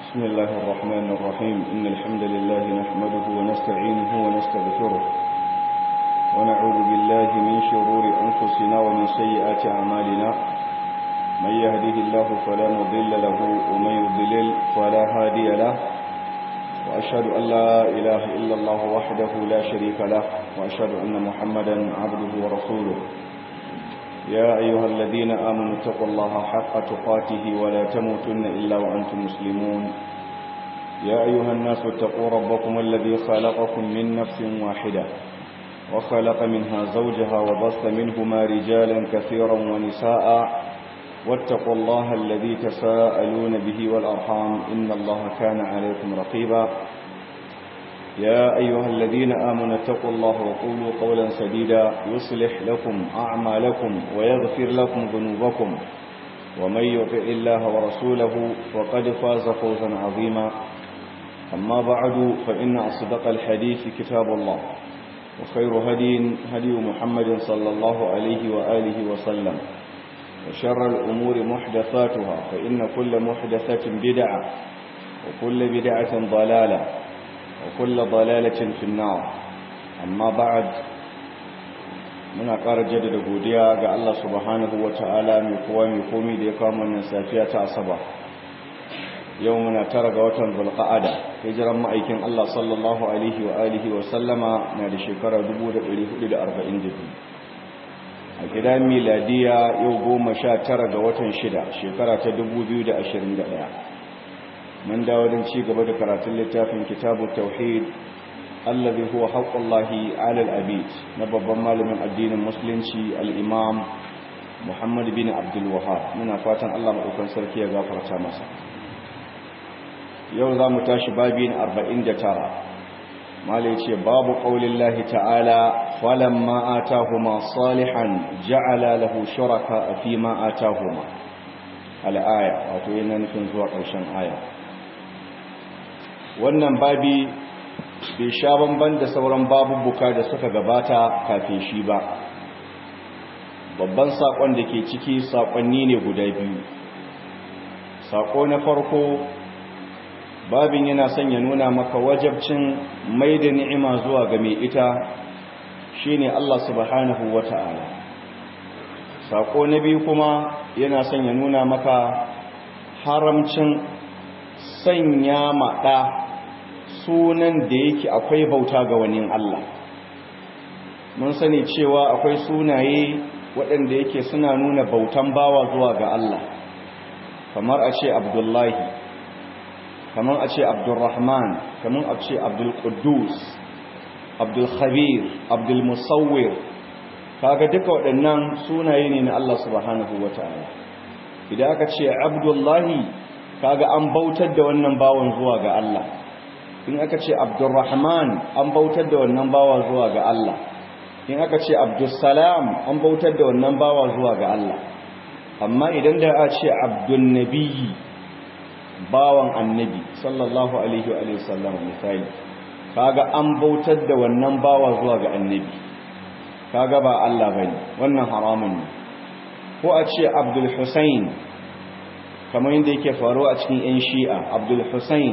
بسم الله الرحمن الرحيم إن الحمد لله نحمده ونستعينه ونستغفره ونعوذ بالله من شرور أنفسنا ومن سيئات أعمالنا من يهده الله فلا مضل له ومن يضلل فلا هادي له وأشهد أن لا إله إلا الله وحده لا شريك له وأشهد أن محمدا عبده ورسوله يا أيها الذين آمنوا اتقوا الله حق تقاته ولا تموتن إلا وأنتم مسلمون يا أيها الناس اتقوا ربكم الذي خلقكم من نفس واحدة وخلق منها زوجها وبث منهما رجالا كثيرا ونساء واتقوا الله الذي تساءلون به والأرحام إن الله كان عليكم رقيبا يا أيها الذين آمنوا اتقوا الله وقولوا قولا سديدا يصلح لكم أعمالكم ويغفر لكم ذنوبكم ومن يطع الله ورسوله فقد فاز فوزا عظيما أما بعد فإن أصدق الحديث كتاب الله وخير هدي هدي محمد صلى الله عليه وآله وسلم وشر الأمور محدثاتها فإن كل محدثة بدعة وكل بدعة ضلالة وكل ضلالة في النار أما بعد muna ƙara jaddada godiya ga Allah subhanahu wa ta'ala mai kowa mai komi da ya kama wannan safiya ta asaba yau muna tara ga watan zulqa'ada hijiran ma'aikin Allah sallallahu alaihi wa alihi wa sallama na da shekara 1442 a gidan miladiya yau goma sha tara ga watan shida shekara ta 2021 mun dawo don ci gaba da karatun littafin kitabu tauhid allazi huwa haqqullahi 'ala al-abid na babban malamin addinin musulunci al-imam Muhammad bin Abdul Wahhab muna fatan Allah madaukan sarki ya gafarta masa yau zamu tashi babi na 49 malai ce babu qaulillahi ta'ala falamma atahuma salihan ja'ala lahu shuraka fi ma atahuma al-aya wato yana nufin zuwa ƙarshen aya wannan babi bai sha bamban da sauran babubuka da suka gabata kafin shi ba babban saƙon da ke ciki saƙonni ne guda biyu saƙo na farko babin yana son ya nuna maka wajabcin mai da ni'ima zuwa ga mai ita shine Allah subhanahu wata'ala saƙo na biyu kuma yana son ya nuna maka haramcin sanya maɗa sunan da yake akwai bauta ga wani Allah mun sani cewa akwai sunaye waɗanda yake suna nuna bautan bawa zuwa ga Allah kamar a ce abdullahi kamar a ce abdulrahman kamar a ce abdulkudus abdulkhabir abdulmusawwir kaga duka waɗannan sunaye ne na Allah subhanahu wata'ala idan aka ce abdullahi kaga an bautar da wannan bawan zuwa ga Allah in aka ce abdurrahman an bautar da wannan bawa zuwa ga Allah in aka ce abdussalam an bautar da wannan bawa zuwa ga Allah amma idan da a ce abdunnabiyyi bawan annabi sallallahu alaihi wa sallam misali kaga an bautar da wannan bawa zuwa ga annabi kaga ba Allah bane wannan haramun ne ko a ce abdul husain kamar yadda yake faruwa a cikin yan shi'a abdul husain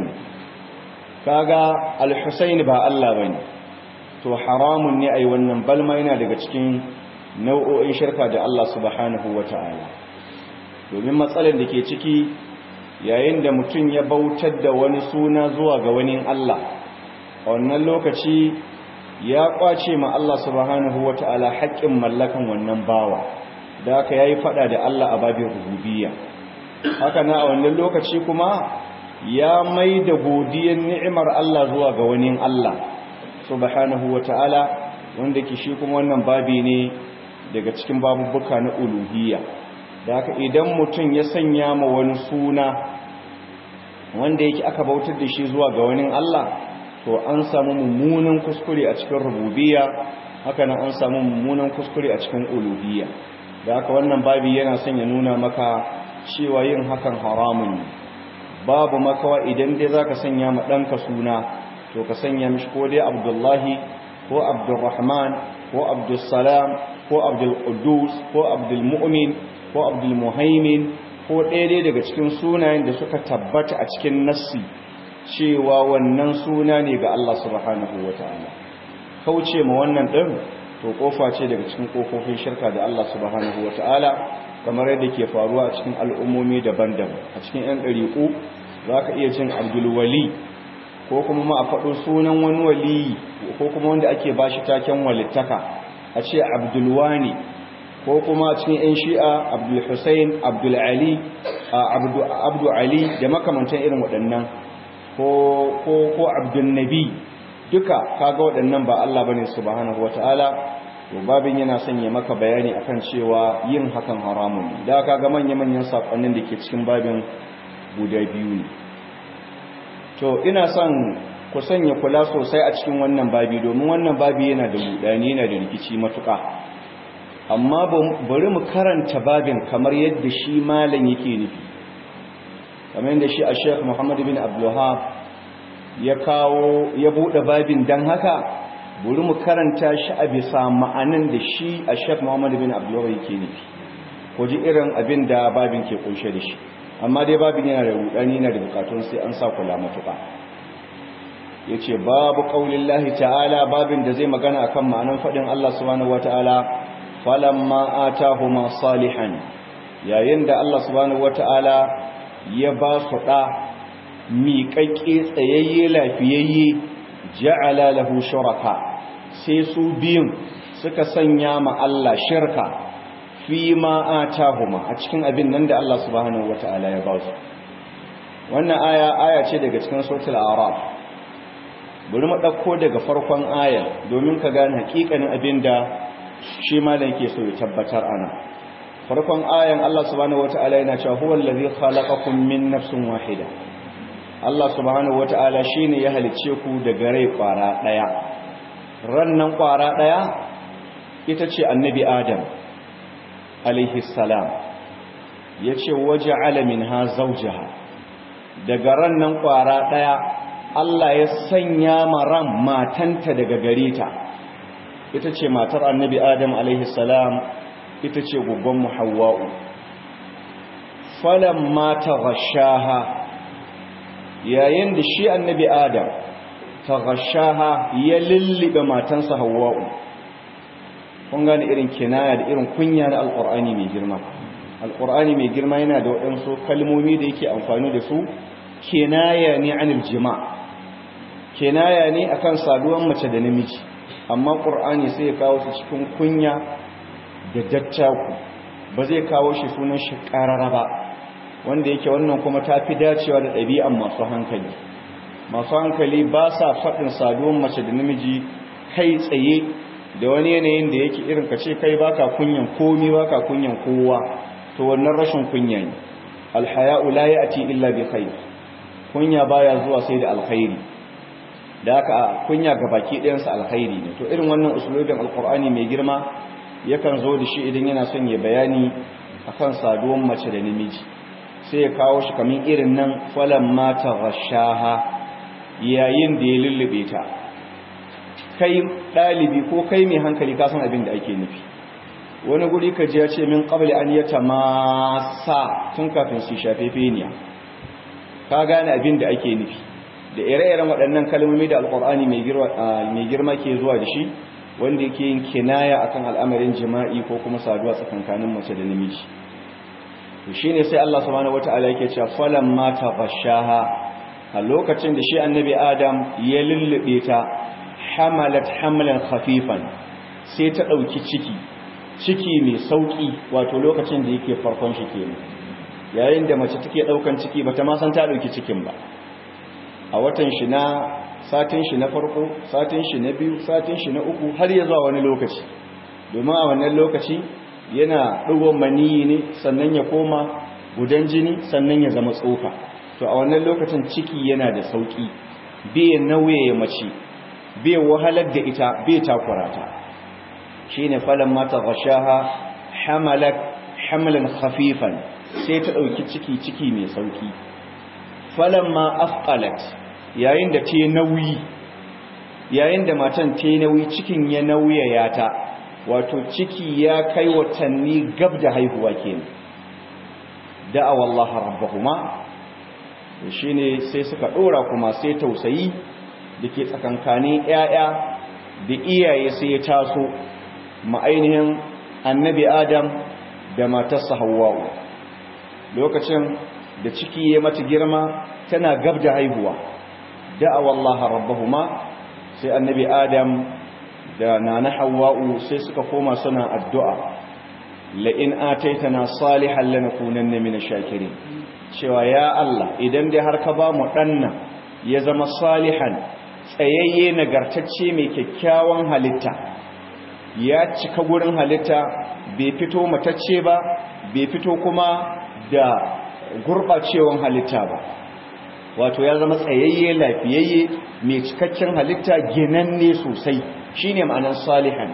kaga al-Husayn ba Allah bane to haramun ne ai wannan balma yana daga cikin nau'o'in shirka da Allah subhanahu wata'ala domin matsalar da ke ciki yayin da mutum ya bautar da wani suna zuwa ga wani Allah a wannan lokaci ya kwace ma Allah subhanahu wata'ala haƙƙin mallakan wannan bawa da haka yayi fada da Allah a babin rububiyya haka na a wannan lokaci kuma ya mai da godiyar ni'imar Allah zuwa ga wani Allah subhanahu wa ta'ala wanda ke shi kuma wannan babi ne daga cikin babubuka na uluhiyya da haka idan mutum ya sanya ma wani suna wanda yake aka bautar da shi zuwa ga wani Allah to an samu mummunan kuskure a cikin rububiyya haka nan an samu mummunan kuskure a cikin uluhiyya da haka wannan babi yana son ya nuna maka cewa yin hakan haramun ne babu makawa idan dai zaka sanya ma danka suna to ka sanya mishi ko dai Abdullahi ko Abdurrahman ko Abdussalam ko Abdul Quddus ko Abdul Mu'min ko Abdul Muhaimin ko ɗaya daga cikin sunayen da suka tabbata a cikin nassi cewa wannan suna ne ga Allah subhanahu wata'ala kauce ma wannan ɗin to kofa ce daga cikin kofofin shirka da Allah subhanahu wata'ala kamar yadda ke faruwa a cikin al'ummomi daban-daban a cikin 'yan ɗariƙu za ka iya cin abdulwali ko kuma ma a faɗo sunan wani wali ko kuma wanda ake ba shi taken walittaka a ce abdulwani ko kuma a cikin 'yan shi'a abdulhussein abdulali abdu ali da makamantan irin waɗannan ko abdulnabi duka kaga waɗannan ba Allah bane subhanahu wata'ala to babin yana sanya maka bayani akan cewa yin hakan haramun da kaga manya-manyan sakonnin da ke cikin babin guda biyu ne to ina son ku sanya kula sosai a cikin wannan babi domin wannan babi yana da budani yana da rikici matuƙa amma bari mu karanta babin kamar yadda shi malam yake nufi kamar yadda shi a Sheikh Muhammad bin Abdul ya kawo ya bude babin dan haka bari mu karanta shi a bisa ma'anan da shi a Sheikh Muhammad bin Abdul yake nufi ko ji irin abin da babin ke kunshe da shi amma dai babin yana da rudani yana da bukatun sai an sa kula matuƙa yace babu qaulillahi ta'ala babin da zai magana akan ma'anan fadin Allah subhanahu wataala falamma atahuma salihan yayin da Allah subhanahu wataala ya ba su da miƙaƙƙe tsayayye lafiyayye ja'ala lahu shuraka sai su biyun suka sanya ma Allah shirka fi ma atahuma a cikin abin nan da Allah subhanahu wataala ya ba su wannan aya aya ce daga cikin suratul a'raf bari mu dauko daga farkon aya domin ka gane hakikanin abin da shi malam yake so ya tabbatar ana farkon ayan Allah subhanahu wataala yana cewa huwal ladhi khalaqakum min nafsin wahida Allah subhanahu wataala shine ya halice ku daga rai kwara daya rannan kwara daya ita ce annabi adam alaihi salam yace waja'ala minha zawjaha daga rannan kwara daya Allah ya sanya maran matanta daga gare ta ita ce matar annabi adam alaihi salam ita ce guggon muhawwa'u falan mata gashaha yayin da shi annabi adam ta gashaha ya lullube matansa hawwa'u kun gane irin kinaya da irin kunya na alkur'ani mai girma alkur'ani mai girma yana da waɗansu kalmomi da yake amfani da su kinaya ne anil jima' kinaya ne akan saduwan mace da namiji amma ƙur'ani sai ya kawo su cikin kunya da dattaku ba zai kawo shi sunan shi ƙarara ba wanda yake wannan kuma ta fi dacewa da ɗabi'an masu hankali masu hankali ba sa faɗin saduwan mace da namiji kai tsaye da wani yanayin da yake irin ka ce kai baka kunyan komi baka kunyan kowa to wannan rashin kunya ne alhaya'u la ya'ti illa bi khair kunya baya zuwa sai da alkhairi da haka kunya ga baki ɗayansa alkhairi ne to irin wannan usulobin alkur'ani mai girma yakan zo da shi idan yana son ya bayani akan saduwan mace da namiji sai ya kawo shi kamin irin nan falan mata rashaha yayin da ya lullube ta kai ɗalibi ko kai mai hankali ka san abin da ake nufi wani guri ka ji ya ce min qabli an yata masa tun kafin su shafe feniya ka gane abin da ake nufi da ire-iren waɗannan kalmomi da alƙur'ani mai girma ke zuwa da shi wanda yake yin kinaya akan al'amarin jima'i ko kuma saduwa tsakankanin mace da namiji to shine sai Allah subhanahu wata'ala yake cewa falan mata bashaha a lokacin da shi annabi Adam ya lullube ta hamalat hamlan khafifan sai ta dauki ciki ciki mai sauki wato lokacin da yake farkon shi kenan yayin da mace take daukan ciki bata ma san ta dauki cikin ba a watan shi na satin shi na farko satin shi na biyu satin shi na uku har ya zuwa wani lokaci domin a wannan lokaci yana ɗigon maniyi ne sannan ya koma gudan jini sannan ya zama tsoka to a wannan lokacin ciki yana da sauƙi bai nauye ya mace bai wahalar da ita bai takura ta shine falan mata gashaha hamalat hamlan khafifan sai ta ɗauki ciki ciki mai sauƙi falan ma afqalat yayin da ta nauyi yayin da matan ta nauyi cikin ya nauyaya ta wato ciki ya kai watanni gab da haihuwa kenan da'awa Allah rabbahuma shine sai suka dora kuma sai tausayi dake tsakankanin ƴaƴa da iyaye sai ya taso ma'ainihin annabi Adam da matarsa Hawwa lokacin da ciki ya mata girma tana gab da haihuwa da'awa Allah rabbahuma sai annabi Adam da nana Hawwa sai suka koma suna addu'a la'in ataitana salihan lanakunanna minash shakirin cewa ya Allah idan dai har ka ba mu danna ya zama salihan tsayayye nagartacce mai kyakkyawan halitta ya cika gurin halitta bai fito matacce ba bai fito kuma da gurbacewan halitta ba wato ya zama tsayayye lafiyayye mai cikakken halitta ginanne sosai shine ma'anar salihan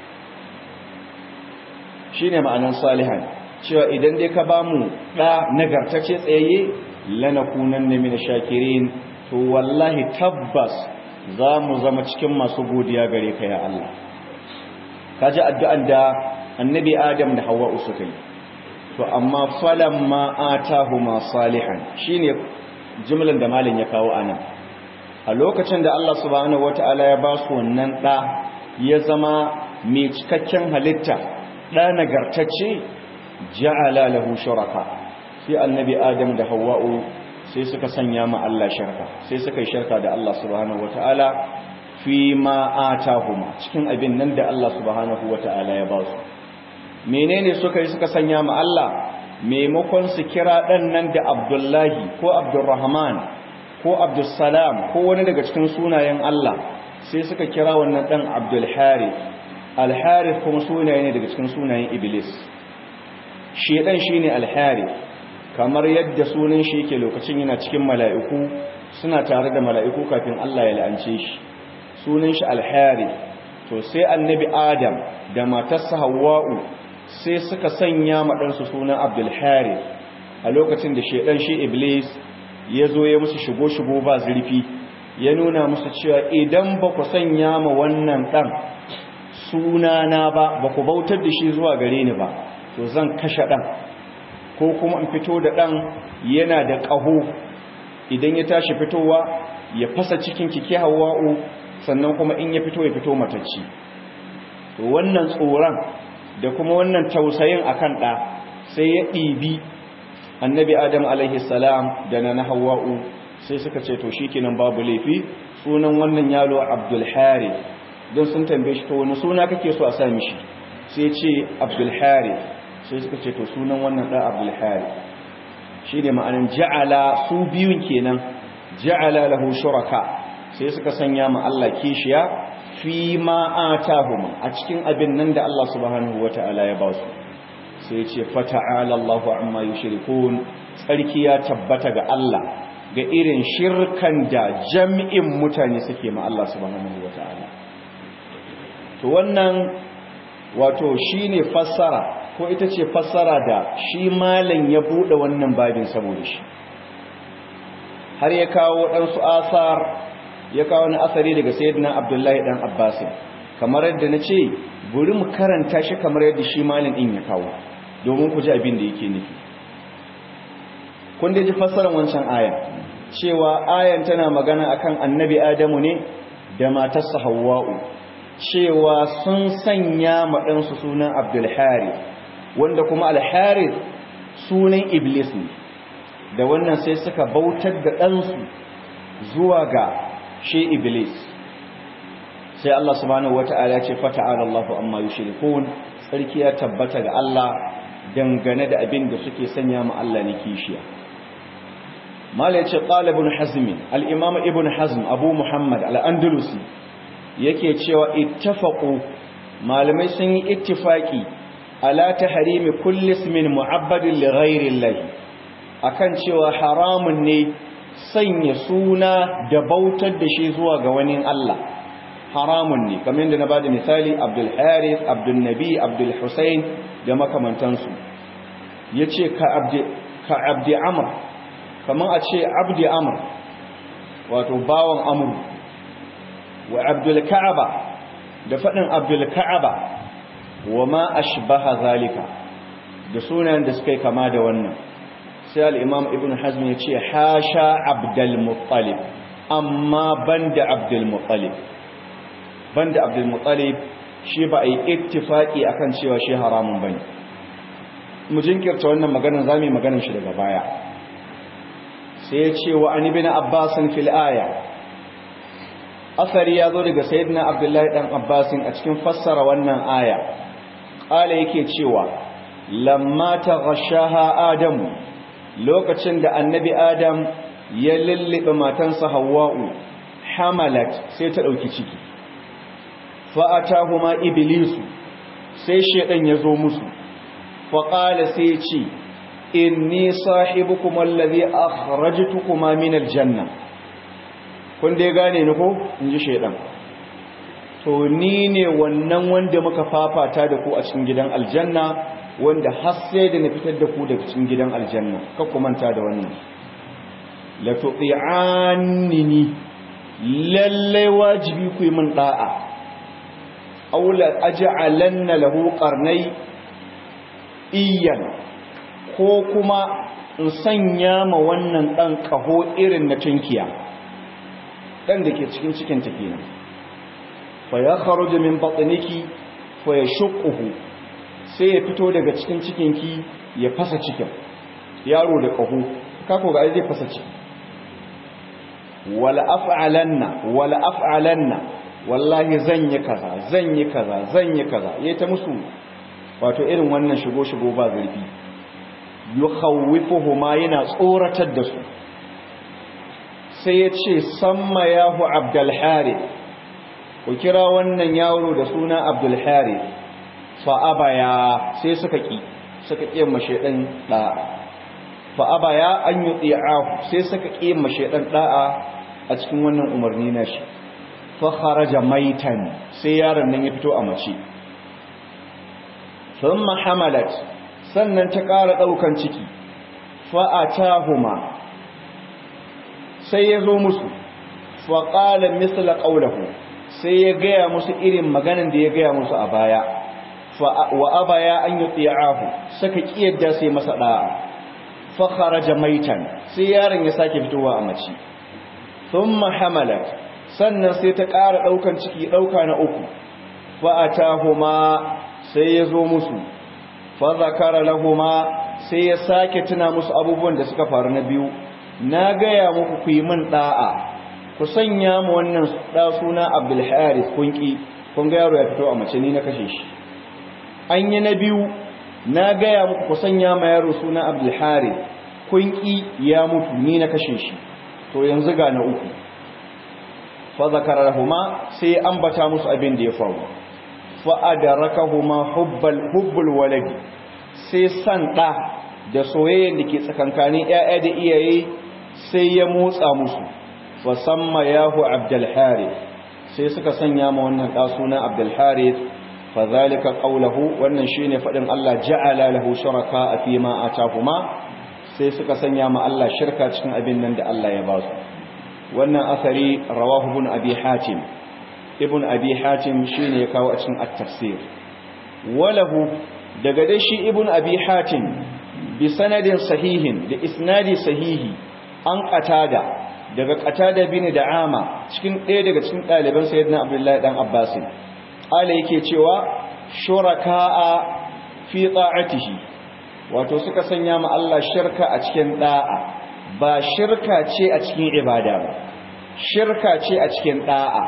shine ma'anar salihan cewa idan dai ka bamu da nagartacce tsayayye lanakunanna min shakirin to wallahi tabbas za mu zama cikin masu godiya gare ka ya Allah kaji addu'an da annabi Adam da Hawwa suka yi to amma falamma atahuma salihan shine jumlan da malin ya kawo anan a lokacin da Allah subhanahu wataala ya ba su wannan da ya zama mai cikakken halitta da nagartacce ja'ala lahu shuraka sai annabi Adam da Hawwa sai suka sanya ma Allah shirka sai suka yi shirka da Allah subhanahu wataala fi ma atahuma cikin abin nan da Allah subhanahu wataala ya ba su menene suka yi suka sanya ma Allah maimakon su kira dan nan da Abdullahi ko Abdurrahman ko Abdussalam ko wani daga cikin sunayen Allah sai suka kira wannan dan Abdul Harith Al Harith kuma sunaye ne daga cikin sunayen Iblis shedan shine Al Harith kamar yadda sunan shi yake lokacin yana cikin mala'iku suna tare da mala'iku kafin Allah ya la'ance shi sunan shi Al-Harith to sai annabi Adam da matarsa Hawwa'u sai suka sanya maɗansu sunan Abdul Harith a lokacin da shedan shi Iblis ya zo ya musu shigo-shigo ba zurfi ya nuna musu cewa idan ba ku sanya ma wannan ɗan sunana ba ba ku bautar da shi zuwa gare ni ba to zan kashe ɗan ko kuma in fito da ɗan yana da ƙaho idan ya tashi fitowa ya fasa cikin kike hawa'u sannan kuma in ya fito ya fito matacci to wannan tsoron da kuma wannan tausayin akan ɗa sai ya ɗibi annabi adam alaihi salam da na hawa'u sai suka ce to shikenan babu laifi sunan wannan yalo abdul harith don sun tambaye shi to wani suna kake so a sa mishi sai ce abdul harith sai suka ce to sunan wannan ɗan abdul harith shi ne ma'anin ja'ala su biyun kenan ja'ala lahu shuraka sai suka sanya ma Allah kishiya fi ma atahuma a cikin abin nan da Allah subhanahu wata'ala ya ba su sai ce fata'ala Allahu amma yushrikun tsarki ya tabbata ga Allah ga irin shirkan da jami'in mutane suke ma Allah subhanahu wata'ala to wannan wato shine fassara ko ita ce fassara da shi malam ya bude wannan babin saboda shi har ya kawo ɗansu asar ya kawo wani asari daga sayyidina abdullahi dan abbas kamar yadda na ce buri mu karanta shi kamar yadda shi malam din ya kawo domin ku ji abin da yake nufi kun da ji fassarar wancan ayan cewa ayan tana magana akan annabi adamu ne da matarsa hawwa'u cewa sun sanya ma ɗansu sunan abdul harith wanda kuma alharith sunan iblis ne da wannan sai suka bautar da ɗansu zuwa ga shi iblis sai Allah subhanahu wata'ala ya ce fata'ala Allahu amma yushrikun sarki ya tabbata ga Allah dangane da abin da suke sanya ma Allah ne kishiya mala yace qala ibn hazm al-imam ibn hazm abu muhammad al-andalusi yake cewa ittafaqu malamai sun yi ittifaki ala tahrimi kulli ismin mu'abbadin li ghayri Allah akan cewa haramun ne sanya suna da bautar da shi zuwa ga wani Allah haramun ne kamar yadda na bada misali Abdul Harith Abdul Nabi Abdul Hussein da makamantansu yace ka abdi ka abdi amr kamar a ce abdi amr wato bawan amr wa Abdul Ka'aba da fadin Abdul Ka'aba wa ma ashbaha zalika da sunayen da suka yi kama da wannan sai al-imam ibn hazm ya ce hasha abdul muttalib amma banda abdul muttalib banda abdul muttalib shi ba a yi ittifaki akan cewa shi haramun bane mu jinkirta wannan maganar zamu yi maganar shi daga baya sai ya ce wa an ibn abbas fil aya asari ya zo daga sayyidina abdullahi dan abbas a cikin fassara wannan aya qala yake cewa lamma taghashaha adamu lokacin da annabi adam ya lullube matansa hawwa'u hamalat sai ta dauki ciki fa atahuma iblisu sai shedan ya zo musu fa qala sai ce inni sahibukum alladhi akhrajtukuma min aljanna kun dai gane ni ko inji shedan to ni ne wannan wanda muka fafata da ku a cikin gidan aljanna wanda har sai da na fitar da ku daga cikin gidan aljanna ka ku manta da wannan la tu'annini lalle wajibi ku yi min da'a aw la aj'alanna lahu qarnai iyan ko kuma in sanya ma wannan dan kaho irin na tunkiya dan da ke cikin cikin ta kenan fa yakhruju min batniki fa yashquhu sai ya fito daga cikin cikinki ya fasa cikin yaro da ƙaho kako ga zai fasa ciki wala af'alanna wala af'alanna wallahi zan yi kaza zan yi kaza zan yi kaza yayi ta musu wato irin wannan shigo shigo ba zarfi yukhawwifuhuma yana tsoratar da su sai ya ce samma yahu abdul harith ku kira wannan yaro da suna abdul harith fa'abaya sai suka ƙi suka ƙi mashaɗin ɗa'a fa'abaya an yi ɗi'ahu sai suka ƙi mashaɗin ɗa'a a cikin wannan umarni na shi faharaja maitan sai yaron nan ya fito a mace sun mahamalat sannan ta ƙara ɗaukan ciki fa'atahuma sai ya zo musu faƙalar misla ƙaunahu sai ya gaya musu irin maganin da ya gaya musu a baya wa abaya an yi tsiyahu suka kiyarda sai masa da'a fa kharaja maitan sai yaron ya sake fitowa a mace thumma hamalat sannan sai ta ƙara daukan ciki dauka na uku fa atahuma sai ya zo musu fa zakara lahuma sai ya sake tuna musu abubuwan da suka faru na biyu na gaya muku ku yi min da'a ku sanya mu wannan da suna Abdul Harith kunki kun ga yaro ya fito a mace ni na kashe shi an yi na biyu na gaya muku ku sanya ma yaro suna Abdul Harith kun ki ya mutu ni na kashe shi to yanzu ga na uku fa zakarahuma sai ambata musu abin da ya faru fa adarakahuma hubbal hubbul waladi sai san da da soyayyen da ke tsakankanin ƴaƴa da iyaye sai ya motsa musu fa samma yahu Abdul Harith sai suka sanya ma wannan da suna Abdul Harith fadhalika qawluhu wannan shine fadin Allah ja'ala lahu shuraka fi ma atahuma sai suka sanya ma Allah shirka cikin abin nan da Allah ya ba su wannan asari rawahu ibn abi hatim ibn abi hatim shine ya kawo a cikin at-tafsir walahu daga dai shi ibn abi hatim bi sanadin sahihin da isnadi sahihi an qatada daga qatada bin da'ama cikin ɗaya daga cikin ɗaliban sayyidina abdullahi dan abbasin ala yake cewa shuraka'a fi ta'atihi wato suka sanya ma Allah shirka a cikin da'a ba shirka ce a cikin ibada ba shirka ce a cikin da'a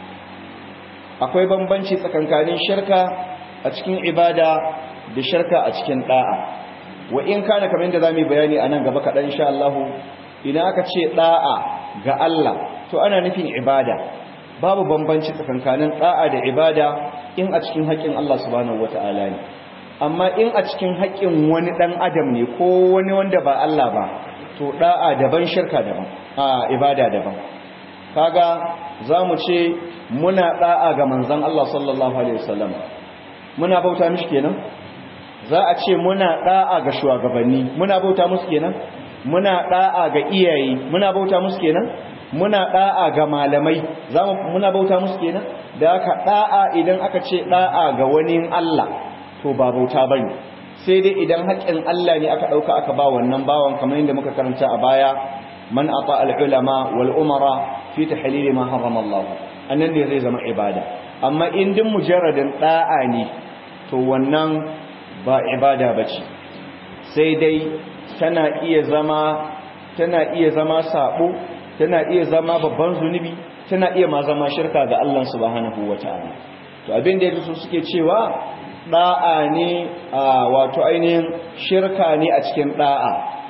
akwai bambanci tsakankanin shirka a cikin ibada da shirka a cikin da'a wa in kana kamar yadda zamu bayani anan gaba kadan insha Allah idan aka ce da'a ga Allah to ana nufin ibada babu bambanci tsakankanin da'a da ibada in a cikin haƙƙin Allah subhanahu wata'ala ne amma in a cikin haƙƙin wani ɗan adam ne ko wani wanda ba Allah ba to da'a daban shirka daban a ibada daban kaga zamu ce muna da'a ga manzon Allah sallallahu alaihi wasallam muna bauta mishi kenan za a ce muna da'a ga shugabanni muna bauta musu kenan muna da'a ga iyaye muna bauta musu kenan muna da'a ga malamai zamu muna bauta musu kenan da aka da'a idan aka ce da'a ga wani Allah to ba bauta bane sai dai idan haƙƙin Allah ne aka ɗauka aka ba wannan bawan kamar yadda muka karanta a baya man ata al-ulama wal umara fi tahlil ma harrama Allah annan ne zai zama ibada amma in din mujarradin da'a ne to wannan ba ibada bace sai dai tana iya zama tana iya zama sabo tana iya zama babban zunubi tana iya ma zama shirka ga Allah subhanahu wataala to abin da yake suke cewa da'a ne wato ainihin shirka ne a cikin da'a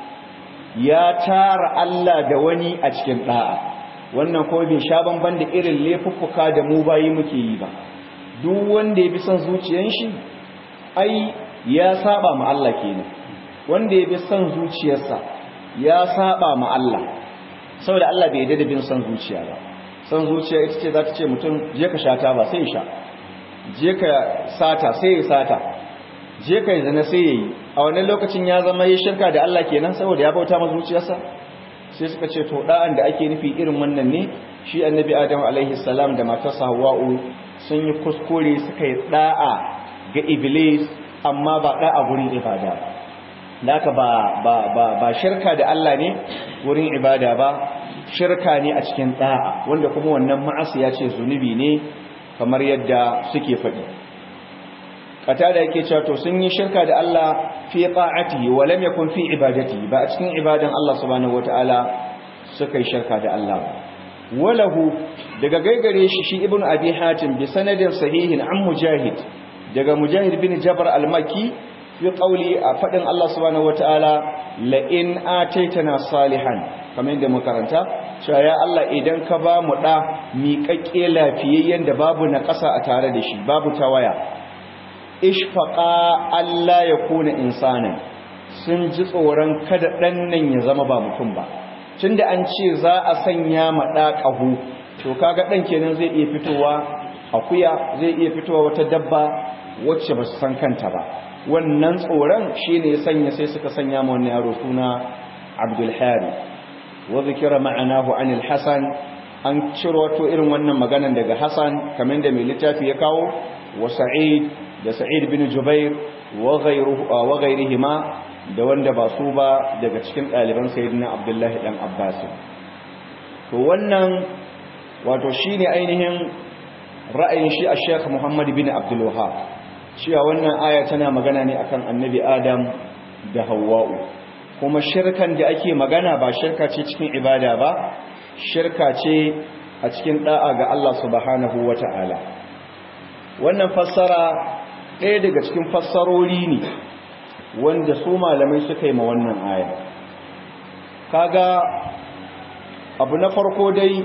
ya tara Allah da wani a cikin da'a wannan ko bai sha banban da irin laifuffuka da mu bayi muke yi ba duk wanda ya bi son zuciyar shi ai ya saba ma Allah kenan wanda ya bi son zuciyarsa ya saba ma Allah saboda Allah bai yarda da bin son zuciya ba son zuciya ita ce za ta ce mutum je ka sha ta ba sai ya sha je ka sata sai ya sata je ka zina sai ya yi a wannan lokacin ya zama ya shirka da Allah kenan saboda ya bauta ma zuciyarsa sai suka ce to da'an da ake nufi irin wannan ne shi annabi adam alaihi salam da matarsa hawa'u sun yi kuskure suka yi da'a ga iblis amma ba da'a gurin ibada naka ba ba ba ba shirka da Allah ne wurin ibada ba shirka ne a cikin da'a wanda kuma wannan ma'asiya ce zunubi ne kamar yadda suke faɗi kata da yake cewa to sun yi shirka da Allah fi ta'atihi wa lam yakun fi ibadatihi ba a cikin ibadan Allah subhanahu wataala suka yi shirka da Allah walahu daga gaigare shi shi ibn abi hatim bi sanadin sahihin an mujahid daga mujahid bin jabr al-makki fi qawli a fadin Allah subhanahu wataala la in ataitana salihan kamar yadda muka karanta cewa ya Allah idan ka ba mu da miƙaƙƙe lafiyayyen da babu na ƙasa a tare da shi babu tawaya ishfaqa Allah ya kuna insanin sun ji tsoron kada ɗan nan ya zama ba mutum ba tunda an ce za a sanya ma ɗa ƙahu to kaga ɗan kenan zai iya fitowa akuya zai iya fitowa wata dabba wacce ba su san kanta ba wannan tsoron shine ya sanya sai suka sanya ma wannan yaro suna Abdul Hari wa zikira ma'anahu anil Hasan an ciro to irin wannan maganan daga Hasan kamar da mai littafi ya kawo wa Sa'id da Sa'id bin Jubair wa ghayruhu wa ghayrihima da wanda ba su ba daga cikin ɗaliban sayyidina Abdullahi dan Abbas to wannan wato shine ainihin ra'ayin shi a Sheikh Muhammad bin Abdul Wahhab cewa wannan aya tana magana ne akan Annabi Adam da Hawwa'u kuma shirkan da ake magana ba shirka ce cikin ibada ba shirka ce a cikin da'a ga Allah subhanahu wata'ala wannan fassara ɗaya daga cikin fassarori ne wanda su malamai suka yi ma wannan aya kaga abu na farko dai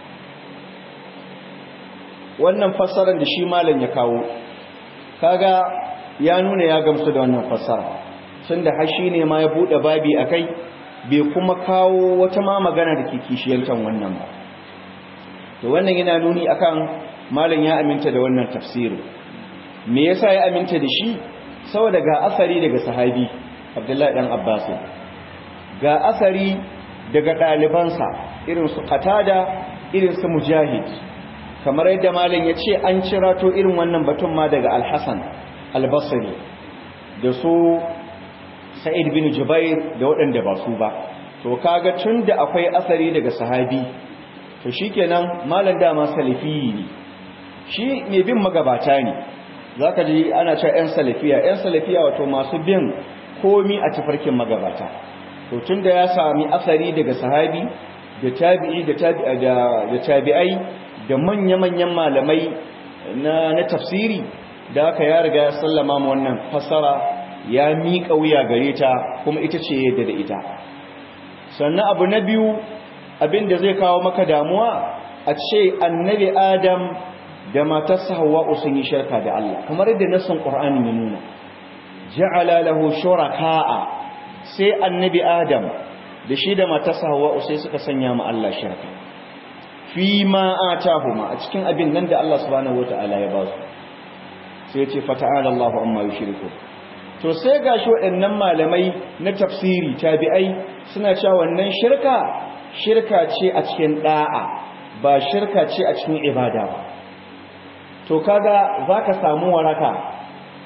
wannan fassarar da shi malam ya kawo kaga ya nuna ya gamsu da wannan fassara tun da hashi ne ma ya buɗe babi a kai bai kuma kawo wata ma magana da ke kishiyantar wannan ba to wannan yana nuni akan malam ya aminta da wannan tafsirin me yasa ya aminta da shi saboda ga asari daga sahabi abdullahi dan abbas ga asari daga ɗalibansa irin su qatada irin su mujahid kamar yadda malam ya ce an cirato irin wannan batun ma daga al-hasan al-basri da su sa'id bin jubair da waɗanda ba su ba to kaga tun da akwai asari daga sahabi to shikenan malam dama salafi ne shi mai bin magabata ne zaka ji ana cewa ƴan salafiya ƴan salafiya wato masu bin komi a tafarkin magabata to tun da ya sami asari daga sahabi da tabi'i da tabi'ai da manya-manyan malamai na na tafsiri da aka ya riga ya sallama ma wannan fassara ya miƙa wuya gare ta kuma ita ce yadda da ita sannan abu na biyu abin da zai kawo maka damuwa a ce annabi adam da matarsa hawa'u sun yi shirka da Allah kamar yadda nassin qur'ani ya nuna ja'ala lahu shuraka'a sai annabi adam da shi da matarsa hawa'u sai suka sanya ma Allah shirka fi ma atahuma a cikin abin nan da Allah subhanahu wataala ya ba su sai ya ce fata'ala Allahu amma yushriku to sai gashi waɗannan malamai na tafsiri tabi'ai suna cewa wannan shirka shirka ce a cikin da'a ba shirka ce a cikin ibada ba to kaga zaka samu waraka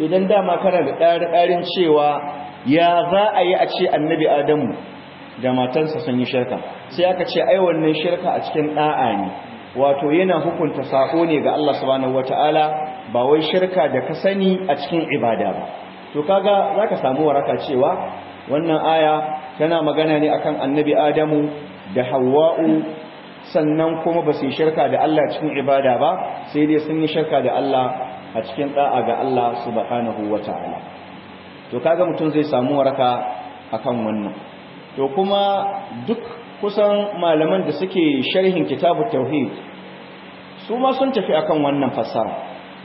idan dama kana da ɗari-ɗarin cewa ya za a yi a ce annabi adamu da matansa sun yi shirka sai aka ce ai wannan shirka a cikin ɗa'a ne wato yana hukunta sako ne ga Allah subhanahu wataala ba wai shirka da ka sani a cikin ibada ba to kaga zaka samu waraka cewa wannan aya tana magana ne akan annabi adamu da hawwa'u sannan kuma ba su yi shirka da Allah cikin ibada ba sai dai sun yi shirka da Allah a cikin da'a ga Allah subhanahu wata'ala to kaga mutum zai samu waraka akan wannan to kuma duk kusan malaman da suke sharhin kitabut tauhid su ma sun tafi akan wannan fassara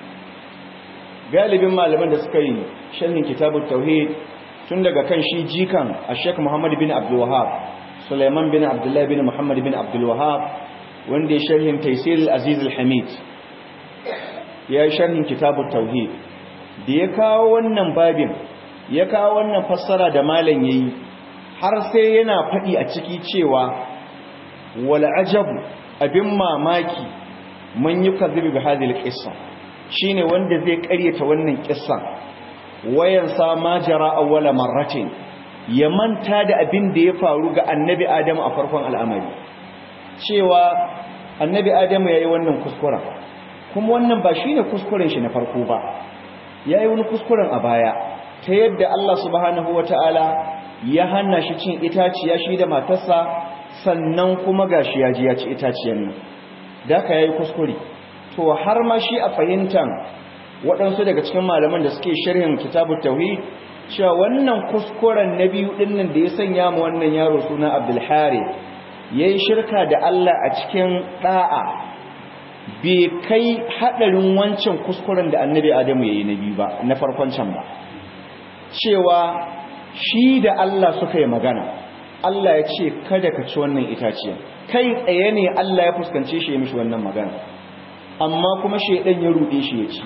galibin malaman da suka yi sharhin kitabut tauhid tun daga kan shi jikan a Sheikh Muhammad bin Abdul Wahhab Sulaiman bin Abdullah bin Muhammad bin Abdul Wahhab wanda ya sharhin Taysir al-Aziz al-Hamid ya yi sharhin kitabut tauhid da ya kawo wannan babin ya kawo wannan fassara da malam yayi har sai yana faɗi a ciki cewa wal ajabu abin mamaki man yukazzibu bi hadhihi al-qissa shine wanda zai ƙaryata wannan kissan wayan sa ma jara awwala marratin ya manta da abin da ya faru ga annabi adamu a farkon al'amari cewa annabi adamu yayi wannan kuskuren kuma wannan ba shine kuskuren shi na farko ba yayi wani kuskuren a baya ta yadda Allah subhanahu wataala ya hana shi cin itaciya shi da matarsa sannan kuma gashi ya ji ya ci itaciyar nan da ka yayi kuskure to har ma shi a fahimtan waɗansu daga cikin malaman da suke sharhin kitabut tauhid cewa wannan kuskuren na biyu dinnan da ya sanya mu wannan yaro suna Abdul Harith yayi shirka da Allah a cikin da'a bai kai hadarin wancan kuskuren da Annabi Adamu yayi na biyu ba na farkon can ba cewa shi da Allah suka yi magana Allah ya ce kada ka ci wannan itaciya kai tsaye ne Allah ya fuskance shi ya mishi wannan magana amma kuma shedan ya rude shi ya ci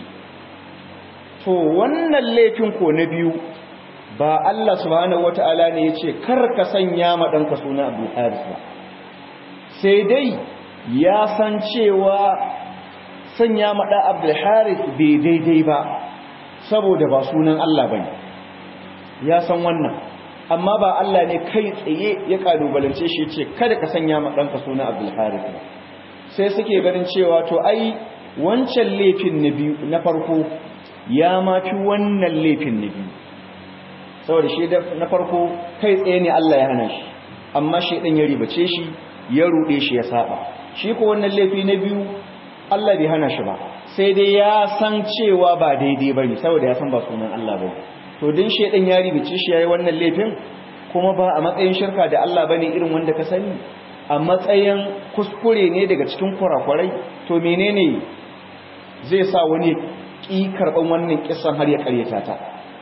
to wannan laifin ko na biyu ba Allah subhanahu wataala ne ya ce kar ka sanya ma danka suna Abdul Haris ba sai dai ya san cewa sanya ma da Abdul Haris bai daidai ba saboda ba sunan Allah bane ya san wannan amma ba Allah ne kai tsaye ya kalubalance shi ce kada ka sanya ma danka suna Abdul Harith sai suke ganin cewa to ai wancan laifin na biyu na farko ya ma fi wannan laifin na biyu saboda shi na farko kai tsaye ne Allah ya hana shi amma shi dan ya ribace shi ya rude shi ya saba shi ko wannan laifi na biyu Allah bai hana shi ba sai dai ya san cewa ba daidai bane saboda ya san ba sunan Allah bane to din shedan ya ribice shi yayi wannan laifin kuma ba a matsayin shirka da Allah bane irin wanda ka sani a matsayin kuskure ne daga cikin kurakurai to menene zai sa wani ki karban wannan kissan har ya karyata ta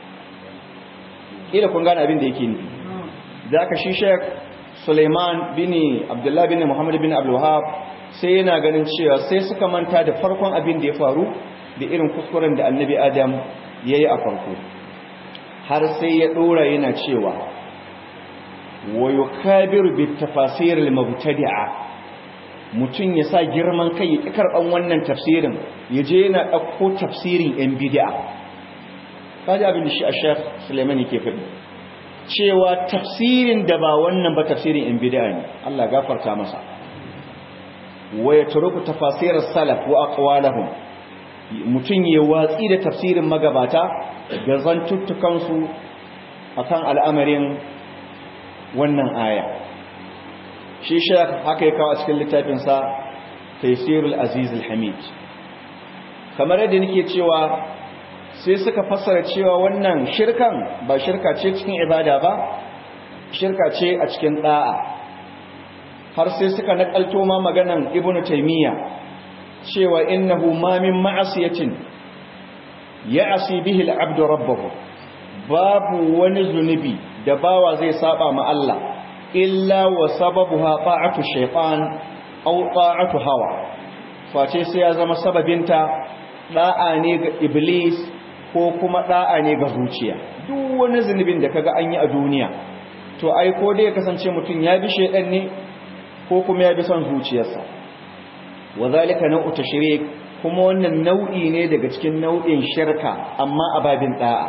kila kun gane abin da yake nufi zaka shi Sheikh Suleiman bin Abdullah bin Muhammad bin Abdul Wahhab sai yana ganin cewa sai suka manta da farkon abin da ya faru da irin kuskuren da Annabi Adam yayi a farko har sai ya dora yana cewa wa yukabiru bit tafasir al mubtadi'a mutun ya sa girman kai ya karban wannan tafsirin yaje yana dauko tafsirin yan bid'a kaji abin da shi a Sheikh Sulaiman yake faɗi cewa tafsirin da ba wannan ba tafsirin yan bid'a ne Allah gafarta masa wa yatruku tafasir as-salaf wa aqwalahum mutun ya watsi da tafsirin magabata da zantuttukansu a kan al'amarin wannan aya shi shek haka ya kawo a cikin littafinsa taisirul aziz al-hamid kamar yadda nake cewa sai suka fassara cewa wannan shirkan ba shirka ce cikin ibada ba shirka ce a cikin da'a har sai suka nakalto ma maganan ibnu taymiya cewa innahu ma min ma'asiyatin ya'si bihi al-'abdu rabbahu babu wani zunubi da bawa zai saba ma Allah illa wa sababuha ta'atu shaytan aw ta'atu hawa face sai ya zama sababinta da'a ne ga iblis ko kuma da'a ne ga zuciya duk wani zunubin da kaga an yi a duniya to ai ko dai ya kasance mutum ya bi shaydan ne ko kuma ya bi son zuciyarsa wa zalika nau'u tashrik kuma wannan nau'i ne daga cikin nau'in shirka amma a babin da'a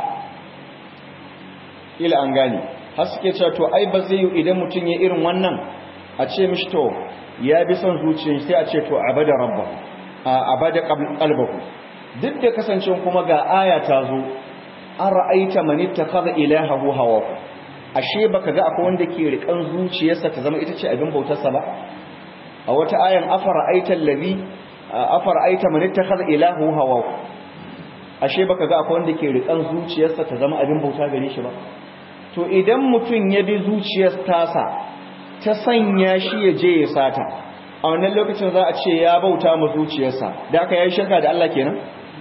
ila an gane har suke cewa to ai ba zai yi idan mutum ya irin wannan a ce mishi to ya bi son zuciyar sai a ce to abada rabbahu a abada qalbahu duk da kasancewa kuma ga aya ta zo an ra'aita man ittakhadha ilahahu hawahu ashe baka ga akwai wanda ke rikan zuciyarsa ta zama ita ce abin bautarsa ba a wata ayan afara aita allazi afara aita man ittakhadha ilahu hawahu ashe baka ga akwai wanda ke rikan zuciyarsa ta zama abin bauta gare shi ba to idan mutum ya bi zuciyar tasa ta sanya shi ya je ya sata a wannan lokacin za a ce ya bauta ma zuciyarsa da aka yi shirka da Allah kenan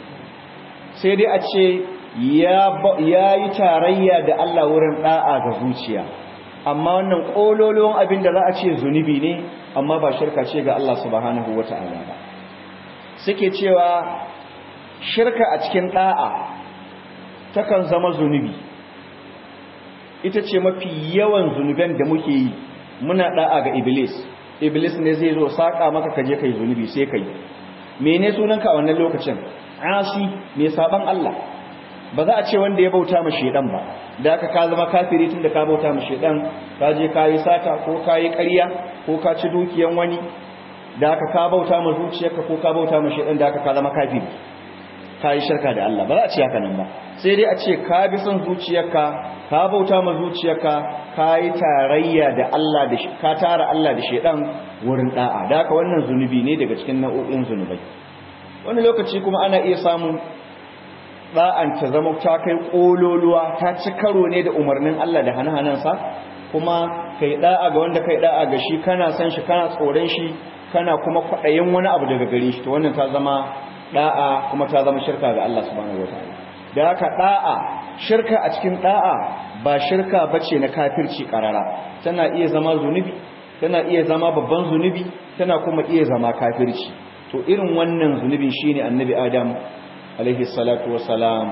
sai dai a ce ya yi tarayya da Allah wurin da'a ga zuciya amma wannan ƙololuwan abin da za a ce zunubi ne amma ba shirka ce ga Allah subhanahu wa ta'ala ba suke cewa shirka a cikin da'a takan zama zunubi ita ce mafi yawan zunuban da muke yi muna da'a ga iblis iblis ne zai zo saka maka kaje kai zunubi sai kai mene sunanka a wannan lokacin asi mai saban Allah ba za a ce wanda ya bauta ma shedan ba da aka ka zama kafiri tun da ka bauta ma shedan ka je ka yi sata ko ka yi ƙarya ko ka ci dukiyan wani da aka ka bauta ma zuciyarka ko ka bauta ma shedan da aka ka zama kafiri ka yi shirka da Allah ba za a ce haka nan ba sai dai a ce ka bi son zuciyarka ka bauta ma zuciyarka ka yi tarayya da Allah da ka tara Allah da shedan wurin da'a da haka wannan zunubi ne daga cikin nau'o'in zunubai wani lokaci kuma ana iya samun da'an ta zama ta kai kololuwa ta ci karo ne da umarnin Allah da hana-hanansa kuma kai da'a ga wanda kai da'a ga shi kana san shi kana tsoron shi kana kuma kwaɗayin wani abu daga gare shi to wannan ta zama da'a kuma ta zama shirka ga Allah subhanahu wataala da haka da'a shirka a cikin da'a ba shirka bace na kafirci karara tana iya zama zunubi tana iya zama babban zunubi tana kuma iya zama kafirci to irin wannan zunubin shine annabi adam alaihi salatu wassalam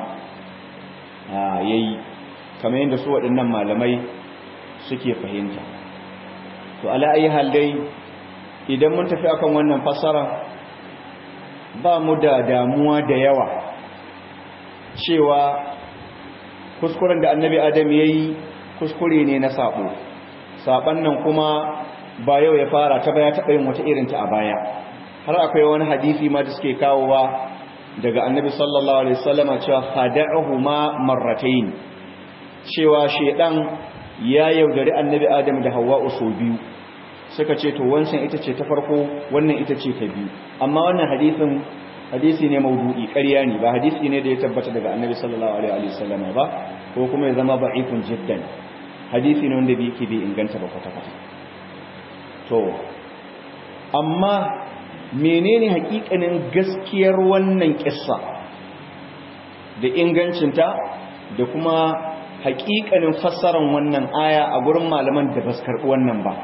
yayi kamar yadda su waɗannan malamai suke fahimta to ala ayi hal dai idan mun tafi akan wannan fassara ba mu da damuwa da yawa cewa kuskuren da annabi adam yayi kuskure ne na sabo saban nan kuma ba yau ya fara ta baya taɓa yin wata irinta a baya har akwai wani hadisi ma da suke kawowa daga annabi sallallahu alaihi wasallama cewa khada'uhuma marratayn cewa shedan ya yaudari annabi adam da hawwa so biyu suka ce to wancan ita ce ta farko wannan ita ce ta biyu amma wannan hadisin hadisi ne maudu'i ƙarya ne ba hadisi ne da ya tabbata daga annabi sallallahu alaihi wasallama ba ko kuma ya zama ba'ifun jiddan hadisi ne wanda bai bai inganta ba kwata-kwata to amma menene hakikanin gaskiyar wannan kissa da ingancinta da kuma hakikanin fassarar wannan aya a gurin malaman da ba su karɓi wannan ba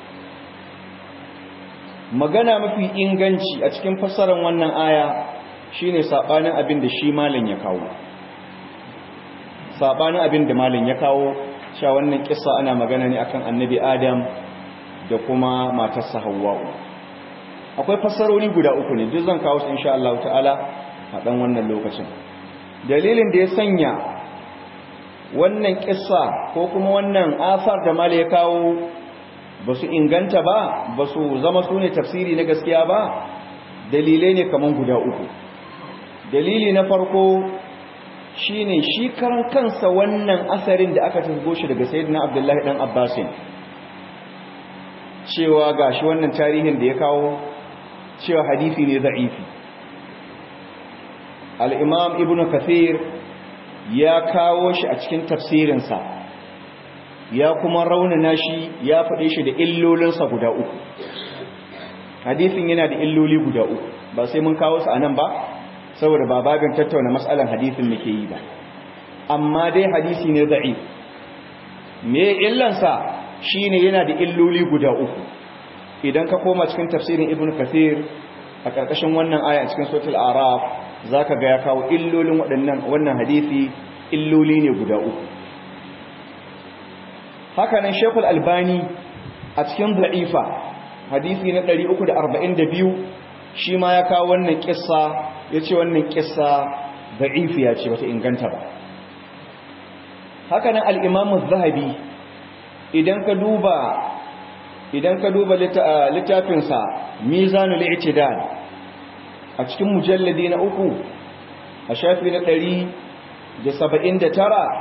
magana mafi inganci a cikin fassarar wannan aya shine sabanin abin da shi malam ya kawo sabanin abin da malam ya kawo cewa wannan kissa ana magana ne akan annabi adam da kuma matarsa hawwa'u akwai fassarori guda uku ne duk zan kawo su insha Allah ta'ala a dan wannan lokacin dalilin da ya sanya wannan kissa ko kuma wannan asar da mala ya kawo ba su inganta ba ba su zama su ne tafsiri na gaskiya ba dalilai ne kaman guda uku dalili na farko shine shi karan kansa wannan asarin da aka tasgo shi daga sayyidina abdullahi dan abbasin cewa gashi wannan tarihin da ya kawo cewa hadisi ne za'ifi al-imam ibnu kathir ya kawo shi a cikin tafsirinsa ya kuma raunana shi ya faɗe shi da illolinsa guda uku hadisin yana da illoli guda uku ba sai mun kawo su a nan ba saboda ba babin tattauna matsalan hadisin muke yi ba amma dai hadisi ne za'if me illansa shine yana da illoli guda uku idan ka koma cikin tafsirin ibnu kathir a ƙarƙashin wannan aya cikin suratul araf zaka ga ya kawo illolin waɗannan wannan hadisi illoli ne guda uku haka nan shekul albani a cikin da'ifa hadisi na 342 shi ma ya kawo wannan kissa yace wannan kissa da'ifiya ce bata inganta ba haka nan al-Imam az-Zahabi idan ka duba idan ka duba littafin sa Mizanul I'tidal a cikin mujalladi na uku a shafi na 179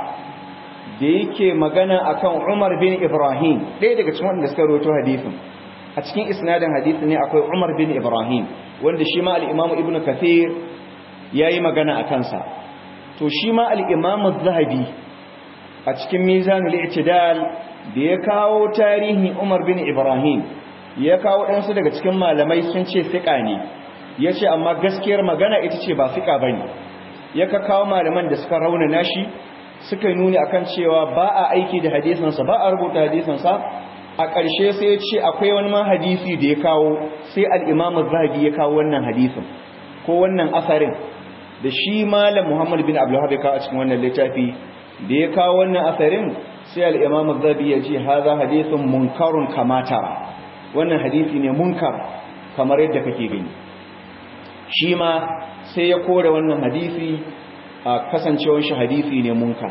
da yake magana akan Umar bin Ibrahim ɗaya daga cikin wanda suka rawaito hadisin a cikin isnadin hadisi ne akwai Umar bin Ibrahim wanda shi ma al-Imam Ibn Kathir yayi magana akan sa to shi ma al-Imam Az-Zahabi a cikin Mizanul I'tidal da ya kawo tarihin Umar bin Ibrahim ya kawo ɗansu daga cikin malamai sun ce fiqa ne yace amma gaskiyar magana ita ce ba fiqa bane ya ka kawo malaman da suka raunana shi suka nuni akan cewa ba a aiki da hadisansa ba a rubuta hadisansa a ƙarshe sai ya ce akwai wani ma hadisi da ya kawo sai al'imamu zahabi ya kawo wannan hadisin ko wannan asarin da shi malam muhammad bin abdullahi ya kawo a cikin wannan littafi da ya kawo wannan asarin sai al'imamu zahabi ya ce haza hadisin munkarun kamata wannan hadisi ne munkar kamar yadda kake gani shi ma sai ya kore wannan hadisi a kasancewar shi hadisi ne munkar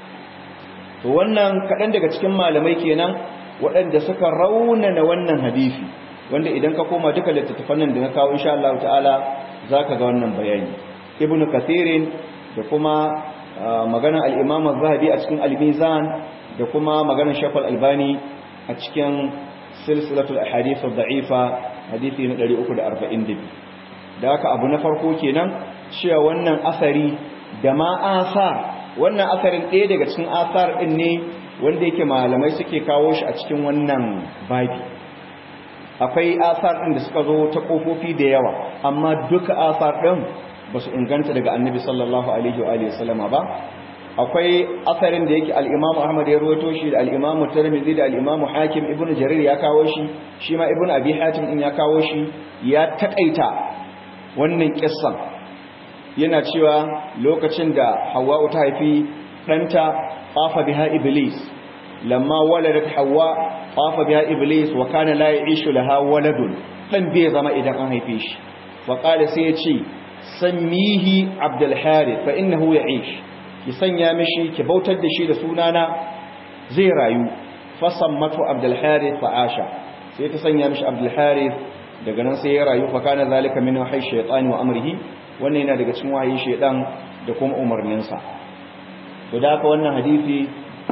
to wannan kaɗan daga cikin malamai kenan waɗanda suka raunana wannan hadisi wanda idan ka koma duka littattafan nan da na kawo insha Allah ta'ala zaka ga wannan bayani ibnu kathirin da kuma magana al-imam az-zahabi a cikin al-mizan da kuma maganar shaykh al-albani a cikin silsilatul ahadith ad-da'ifa hadisi na 342 da haka abu na farko kenan cewa wannan asari da ma asar wannan asarin ɗaya daga cikin asar ɗin ne wanda yake malamai suke kawo shi a cikin wannan babi akwai asar ɗin da suka zo ta ƙofofi da yawa amma duka asar ɗin ba su inganta daga annabi sallallahu alaihi wa sallama ba akwai asarin da yake al'imamu ahmad ya ruwato shi da al'imamu tirmidhi da al'imamu hakim ibn jarir ya kawo shi shi ma ibn abi hatim din ya kawo shi ya taƙaita wannan kissan yana cewa lokacin da hawa'u ta haifi ɗanta ƙafa biha iblis lamma waladat hawa ƙafa biha iblis wa kana la ya'ishu laha waladun dan bai zama idan an haife shi fa qala sai ya ce sammihi abdul harith fa innahu ya'ish ki sanya mishi ki bautar da shi da sunana zai rayu fa sammatu abdul harith fa asha sai ta sanya mishi abdul harith daga nan sai ya rayu fa kana zalika min wahayi shaytani wa amrihi wannan yana daga cikin wahayin shaydan da kuma umarninsa to da haka wannan hadisi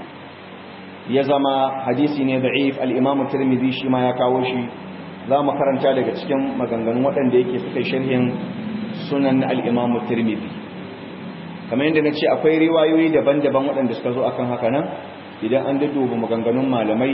ya zama hadisi ne da'if al-imam tirmidhi shi ma ya kawo shi za mu karanta daga cikin maganganun waɗanda yake suka sharhin sunan al-imam tirmidhi kamar yadda na ce akwai riwayoyi daban-daban waɗanda suka zo akan haka nan idan an duba maganganun malamai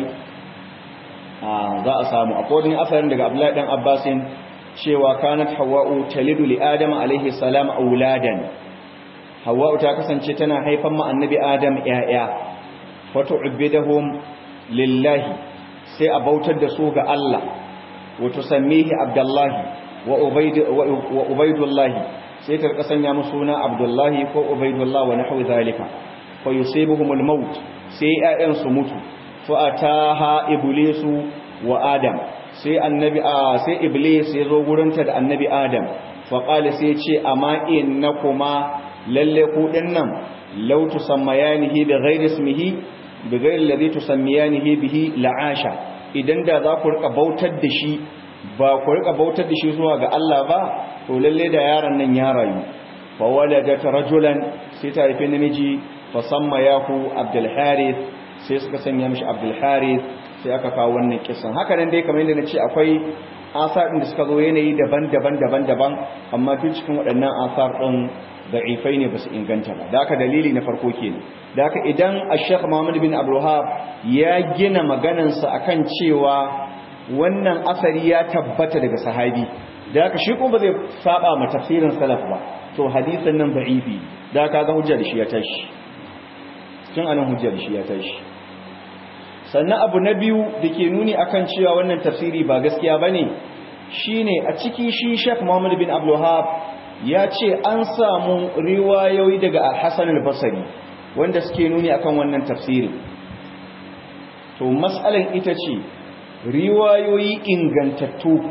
za a samu akwai wani asarin daga abdullahi dan abbasin cewa kanat hawa'u talidu li adam alaihi salam auladan hawa'u ta kasance tana haifan ma annabi adam yaya fatu'bidahum lillahi sai a bautar da su ga Allah wa tusammihi abdullahi wa ubayd wa ubaydullahi sai ta sanya musu suna abdullahi ko ubaydullah wa nahwu zalika fa yusibuhumul maut sai ƴaƴan su mutu fa ataha iblisu wa adam sai annabi a sai iblis ya zo gurinta da annabi adam fa qala sai ce amma innakuma lalle ku dinnan law tusammayanihi bi ghairi ismihi bi ghairi alladhi tusammiyanihi bihi la'asha idan da za ku rika bautar da shi ba ku rika bautar da shi zuwa ga Allah ba to lalle da yaron nan ya rayu fa waladat rajulan sai ta haifi namiji fa sammayahu abdul harith sai suka sanya mishi abdul harith sai aka kawo wannan kisan haka nan dai kamar yadda na ce akwai asar ɗin da suka zo yanayi daban-daban daban-daban amma duk cikin waɗannan asar ɗin da'ifai ne ba su inganta ba da haka dalili na farko ke ne da haka idan ashek muhammad bin abdulhab ya gina maganansa akan cewa wannan asari ya tabbata daga sahabi da haka shi kuma ba zai saba ma tafsirin salaf ba to hadisin nan da'ifi da haka ga hujjar shi ya tashi tun anan hujjar shi ya tashi sannan abu na biyu da ke nuni akan cewa wannan tafsiri ba gaskiya ba ne shi ne a ciki shi shek muhammad bin abdullahab ya ce an samu riwayoyi daga hassan al-basari wanda suke nuni akan wannan tafsiri to matsalan ita ce riwayoyi ingantattu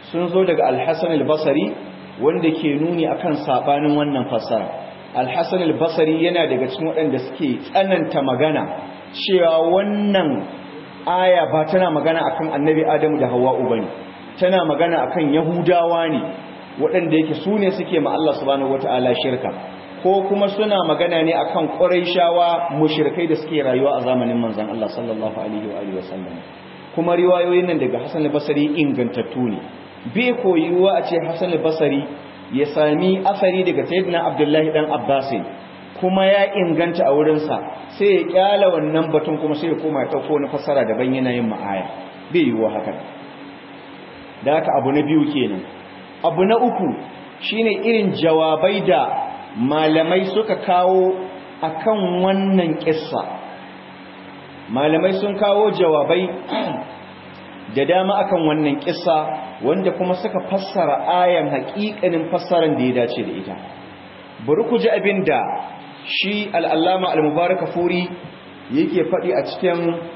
sun zo daga al-Hasan al-Basri wanda ke nuni akan sabanin wannan fassara al-Hasan al-Basri yana daga cikin waɗanda suke tsananta magana cewa wannan aya ba tana magana akan Annabi Adamu da Hawwa'u bane tana magana akan Yahudawa ne waɗanda yake su ne suke ma Allah subhanahu wataala shirka ko kuma suna magana ne akan Qurayshawa mushrikai da suke rayuwa a zamanin manzon Allah sallallahu alaihi wa alihi wasallam kuma riwayoyin nan daga Hassan al-Basri ingantattu ne bai koyuwa a ce Hassan al-Basri ya sami asari daga Sayyidina Abdullahi dan Abbas kuma ya inganta a wurin sa sai ya kyala wannan batun kuma sai ya koma ya dauko wani fassara daban yana yin ma'aya bai yiwuwa haka da haka abu na biyu kenan abu na uku shine irin jawabai da malamai suka kawo akan wannan kissa malamai sun kawo jawabai da dama akan wannan kissa wanda kuma suka fassara ayan haƙiƙanin fassaran da ya dace da ita bari ku ji abin da shi al'allama al-mubarak furi yake faɗi a cikin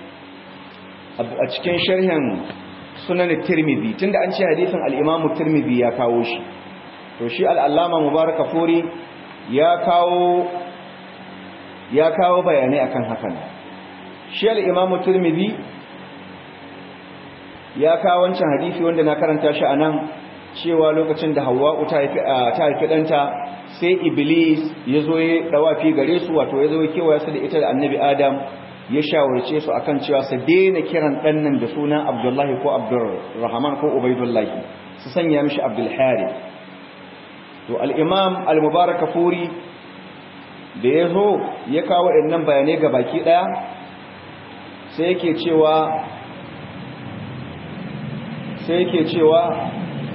a cikin sharhin sunan tirmidhi tunda an ce hadisin al-imamu tirmidhi ya kawo shi to shi al'allama mubarak furi ya kawo ya kawo bayanai akan hakan shi al-imamu tirmidhi ya kawo wancan hadisi wanda na karanta shi anan cewa lokacin da Hawwa'u ta haifi ta haifi danta sai Iblis ya zo ya dawafi gare su wato ya zo ya kewaya su da ita da Annabi Adam ya shawarce su akan cewa su daina kiran dan nan da sunan Abdullahi ko Abdurrahman ko Ubaydullah su sanya mishi Abdul Harith to al-Imam al-Mubarak Furi da ya zo ya kawo waɗannan bayanai ga baki ɗaya sai yake cewa sai yake cewa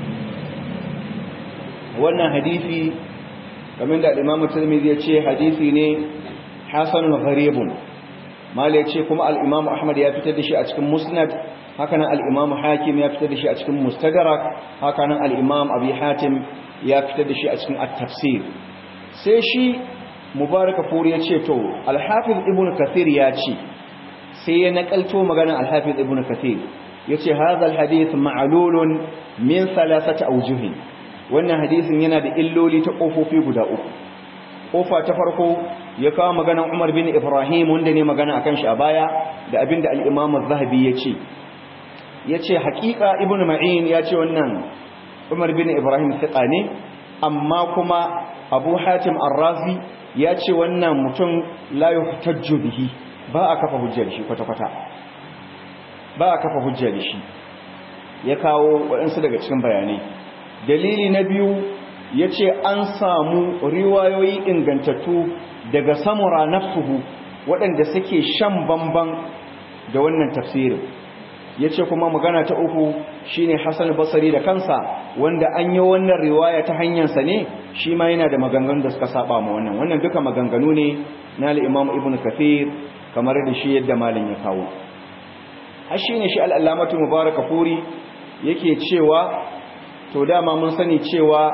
wannan hadisi kamar da imamu tirmidhi ya ce hadisi ne hasanun gharibun mal ya ce kuma al-imam ahmad ya fitar da shi a cikin musnad hakanan al-imam hakim ya fitar da shi a cikin mustadrak hakanan al-imam abi hatim ya fitar da shi a cikin at-tafsir sai shi mubaraka furi ya ce to al-hafiz ibnu kathir ya ce sai ya nakalto maganar al-hafiz ibnu kathir yace hadha al-hadith ma'lulun min thalathati awjuh wannan hadisin yana da illoli ta kofofi guda uku kofa ta farko ya kawo maganar Umar bin Ibrahim wanda ne magana akan shi a baya da abinda al-Imam az-Zahabi yace yace haƙiƙa Ibn Ma'in yace wannan Umar bin Ibrahim thiqa ne amma kuma Abu Hatim Ar-Razi yace wannan mutum la yuhtajju bihi ba a kafa hujjar shi kwata-kwata ba a kafa hujja da shi ya kawo waɗansu daga cikin bayanai dalili na biyu ya ce an samu riwayoyi ingantattu daga samura nafsuhu waɗanda suke shan bamban da wannan tafsirin ya ce kuma magana ta uku shine hassan basari da kansa wanda an yi wannan riwaya ta hanyarsa ne shi ma yana da maganganun da suka saba ma wannan wannan duka maganganu ne na al'imam ibn kafir kamar da shi yadda malin ya kawo har shi ne shi al'allamatu mubaraka furi yake cewa to dama mun sani cewa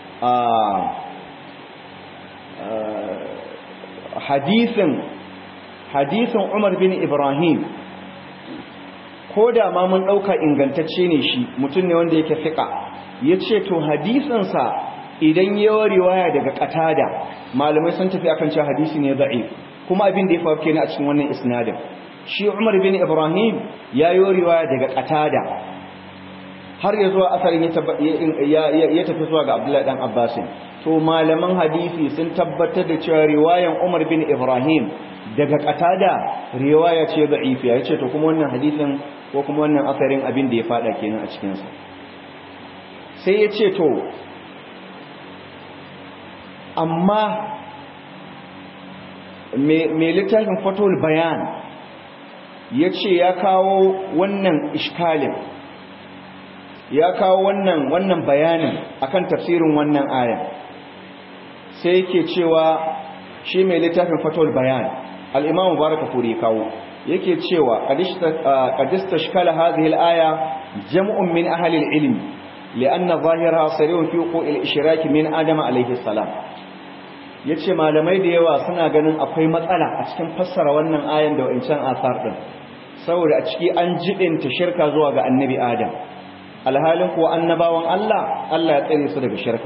hadisin hadisin umar bin ibrahim ko da ma mun ɗauka ingantacce ne shi mutum ne wanda yake fiƙa ya ce to hadisinsa idan yawa riwaya daga ƙatada malamai sun tafi akan cewa hadisi ne da'if kuma abin da ya faru kenan a cikin wannan isnadin shi Umar bin Ibrahim ya yi riwaya daga Qatada har ya zuwa asarin ya tafi zuwa ga Abdullahi dan Abbas to malaman hadisi sun tabbatar da cewa riwayan Umar bin Ibrahim daga Qatada riwaya ce da'ifiya yace to kuma wannan hadisin ko kuma wannan asarin abin da ya fada kenan a cikin sa sai yace to amma me littafin fatul bayan ya ce ya kawo wannan ishkalin ya kawo wannan wannan bayanin akan tafsirin wannan aya sai yake cewa shi mai littafin fatul bayan al-imam mubarak furi kawo yake cewa qadista shkala hadhihi al-aya jam'un min ahli al-ilm lianna zahiraha sarihun fi wuqu'il ishraki min adam alayhi salam yace malamai da yawa suna ganin akwai matsala a cikin fassara wannan ayan da wancan asar din saboda a ciki an jibinta shirka zuwa ga annabi adam alhalin kuwa annabawan Allah Allah ya tsare su daga shirka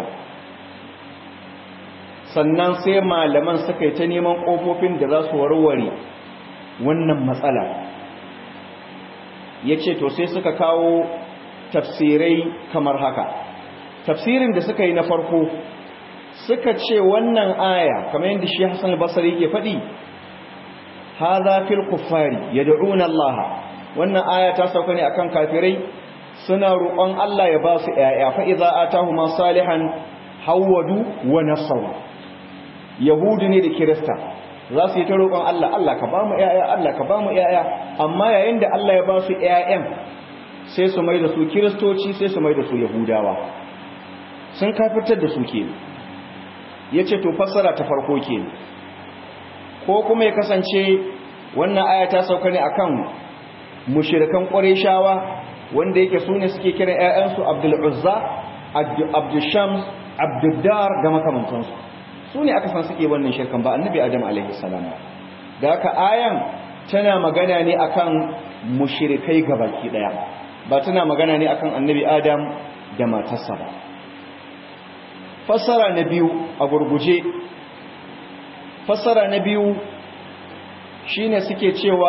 sannan sai malaman suka yi ta neman ƙofofin da za su warware wannan matsala ya ce to sai suka kawo tafsirai kamar haka tafsirin da suka yi na farko suka ce wannan aya kamar yadda shi Hassan al-Basri yake faɗi hadha fil kuffari yad'una Allah wannan aya ta sauka ne akan kafirai suna roƙon Allah ya ba su ƴaƴa fa idza atahuma salihan hawadu wa nasaru yahudu ne da kirista za su yi ta roƙon Allah Allah ka ba mu ƴaƴa Allah ka ba mu ƴaƴa amma yayin da Allah ya ba su ƴaƴan sai su mai da su kiristoci sai su mai da su yahudawa sun kafirtar da su ke ya ce to fassara ta farko ke ko kuma ya kasance wannan aya ta sauka ne akan mushirikan ƙwarishawa wanda yake su ne suke kiran 'ya'yansu abdul'uzza abdushams abduddar da makamantansu su ne aka san suke wannan shirkan ba annabi adam alaihi salam da haka ayan tana magana ne akan mushirikai gabaki daya ba tana magana ne akan annabi adam da matarsa ba fassara na biyu a gurguje fassara na biyu shine suke cewa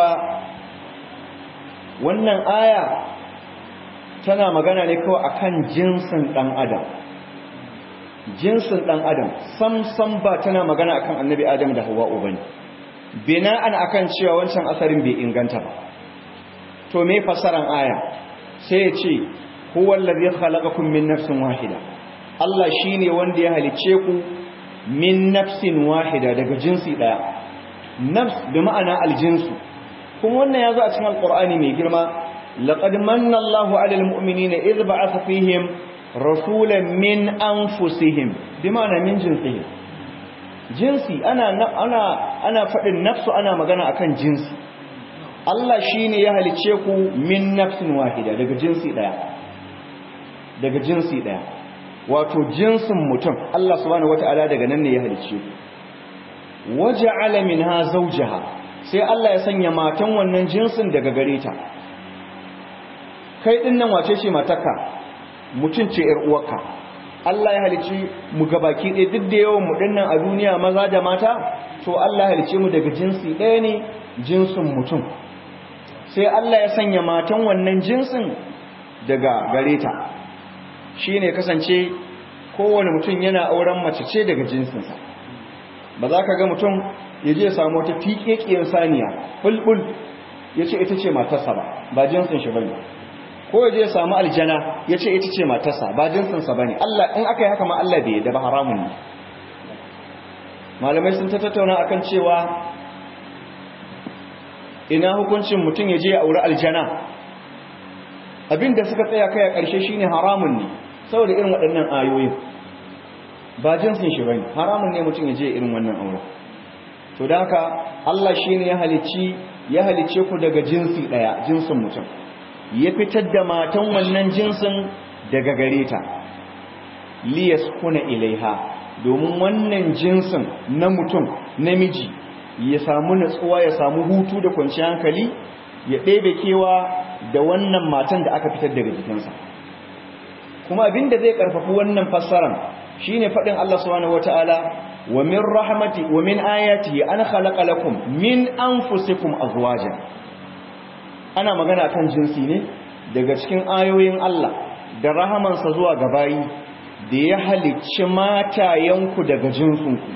wannan aya tana magana ne kawai akan jinsin dan adam jinsin dan adam sam sam ba tana magana akan annabi adam da hawa'u bane bina'an akan cewa wancan asarin bai inganta ba to me fassaran aya sai ya ce huwa allazi khalaqakum min nafsin wahida Allah shine wanda ya halice ku min nafsin wahida daga jinsi daya nafs bi ma'ana aljinsu kuma wannan yazo a cikin alqur'ani mai girma laqad manna Allahu 'alal mu'minina idh ba'atha fihim rasulan min anfusihim bi ma'ana min jinsihim jinsi ana ana ana fadin nafsu ana magana akan jinsi Allah shine ya halice ku min nafsin wahida daga jinsi daya daga jinsi daya wato jinsin mutum Allah subhanahu wataala daga nan ne ya halice ku waja'ala minha zawjaha sai Allah ya sanya matan wannan jinsin daga gare ta kai din nan wace ce matarka mutum ce yar uwarka Allah ya halici mu gabaki ɗaya duk da yawan mu dinnan a duniya maza da mata to Allah ya halice mu daga jinsi ɗaya ne jinsin mutum sai Allah ya sanya matan wannan jinsin daga gare ta shine kasance kowane mutum yana auren mace ce daga jinsinsa ba za ka ga mutum ya je samu wata tiƙeƙiyar saniya bulbul ya ce ita ce matarsa ba ba jinsin shi bane ko ya je ya samu aljana ya ce ita ce matarsa ba jinsinsa bane Allah in aka yi haka ma Allah bai yadda ba haramun ne malamai sun ta tattauna akan cewa ina hukuncin mutum ya je ya auri aljana abinda suka tsaya kai a ƙarshe shine haramun ne saboda irin waɗannan ayoyin ba jinsin shi bane haramun ne mutum ya je irin wannan aure to da haka Allah shine ya halicci ya halicce ku daga jinsi daya jinsin mutum ya fitar da matan wannan jinsin daga gare ta liyaskuna ilaiha domin wannan jinsin na mutum namiji ya samu natsuwa ya samu hutu da kwanciyar hankali ya ɗebe kewa da wannan matan da aka fitar daga jikinsa kuma abinda zai karfafi wannan fassaran shine fadin Allah subhanahu wataala wa min rahmati wa min ayatihi an khalaqa lakum min anfusikum azwajan ana magana kan jinsi ne daga cikin ayoyin Allah da rahamansa zuwa ga bayi da ya halicci matayenku daga jinsinku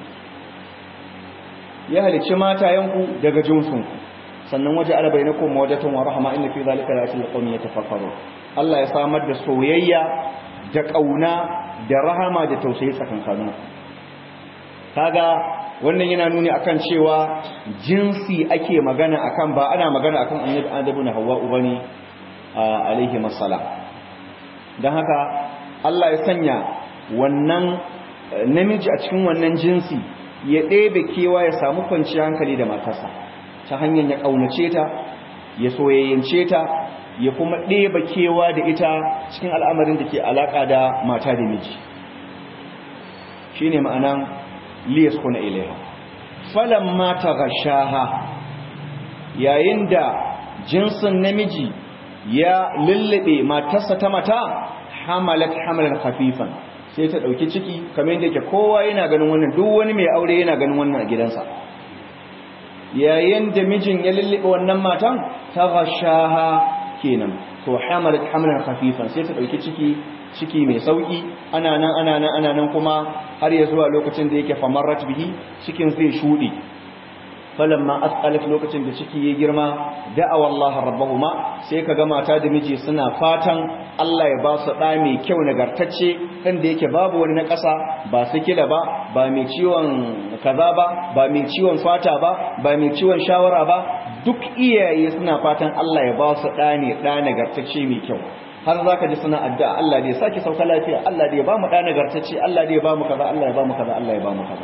ya halicci matayenku daga jinsinku sannan waje ala bainakum mawaddatan wa rahma inna fi zalika la ayatin liqaumin yatafakkarun Allah ya samar da soyayya da kauna da rahama da tausayi tsakankanin kaga wannan yana nuni akan cewa jinsi ake magana akan ba ana magana akan annabi adamu na hawwa ubani alaihi masala dan haka Allah ya sanya wannan namiji a cikin wannan jinsi ya ɗebe kewa ya samu kwanciyar hankali da matarsa ta hanyar ya ƙaunace ta ya soyayyance ta ya kuma ɗeba kewa da ita cikin al'amarin da ke alaƙa da mata da miji shi ne ma'anan liyas kuna ilaiha falon mata gashaha yayin da jinsin namiji ya lullube matarsa ta mata hamalat hamalan khafifan sai ta dauki ciki kamar yadda yake kowa yana ganin wannan duk wani mai aure yana ganin wannan a gidansa yayin da mijin ya lullube wannan matan ta gashaha kenan to hamalat hamalan khafifan sai ta dauki ciki ciki mai sauki ana nan ana nan ana nan kuma har ya zuwa lokacin da yake famarrat bihi cikin zai shudi falamma asqalat lokacin da ciki ya girma da'awa Allah rabbahuma sai kaga mata da miji suna fatan Allah ya ba su da mai kyau nagartacce dan da yake babu wani na ƙasa ba sikila ba ba mai ciwon kaza ba ba mai ciwon fata ba ba mai ciwon shawara ba duk iyaye suna fatan Allah ya ba su da ne da nagartacce mai kyau har zaka ji suna addu'a Allah da ya saki sauka lafiya Allah da ya ba mu da nagartacce Allah da ya ba mu kaza Allah ya ba mu kaza Allah ya ba mu kaza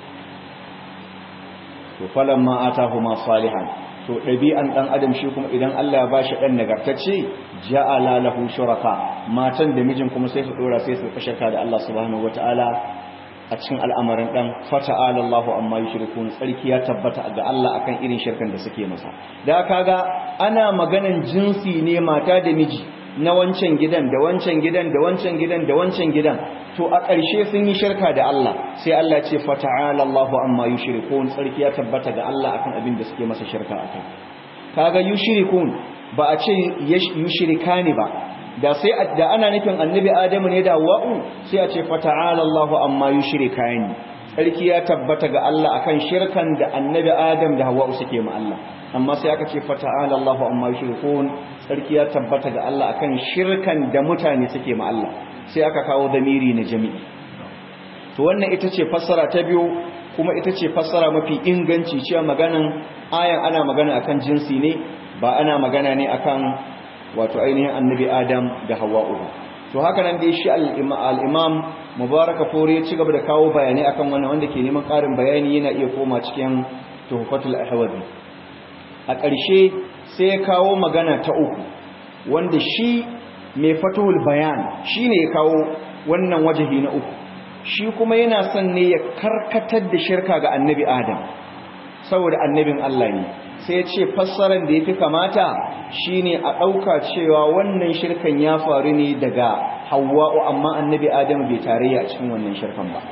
to falamma atahuma salihan to dabi'an dan adam shi kuma idan Allah ya bashi dan nagartacce ja'ala lahu shuraka matan da mijin kuma sai su dora sai su shirka da Allah subhanahu wataala a cikin al'amarin dan fata'ala Allahu amma yushrikun tsarki ya tabbata ga Allah akan irin shirkan da suke masa da kaga ana maganan jinsi ne mata da miji na wancan gidan da wancan gidan da wancan gidan da wancan gidan to a ƙarshe sun yi shirka da Allah sai Allah ce fata'ala Allahu amma yushrikun tsarki ya tabbata ga Allah akan abin da suke masa shirka akai kaga yushrikun ba a ce yushrikani ba da sai da ana nufin annabi Adamu ne da wa'u sai a ce fata'ala Allahu amma yushrikani tsarki ya tabbata ga Allah akan shirkan da annabi Adam da Hawwa suke ma Allah amma sai aka ce fata'ala Allahu amma yushrikun tsarki ya tabbata ga Allah akan shirkan da mutane suke ma Allah sai aka kawo damiri na jami'i to wannan ita ce fassara ta biyu kuma ita ce fassara mafi inganci cewa maganan ayan ana magana akan jinsi ne ba ana magana ne akan wato ainihin annabi Adam da Hawwa to haka nan dai shi al-imam mubaraka fori ya ci gaba da kawo bayanai akan wannan wanda ke neman ƙarin bayani yana iya koma cikin tuhfatul ahwazi a ƙarshe sai ya kawo magana ta uku wanda shi mai fatuhul bayan shine ya kawo wannan wajahi na uku shi kuma yana son ne ya karkatar da shirka ga annabi adam saboda annabin Allah ne sai ya ce fassarar da ya fi kamata shine a ɗauka cewa wannan shirkan ya faru ne daga hawa'u amma annabi adam bai tarayya a cikin wannan shirkan ba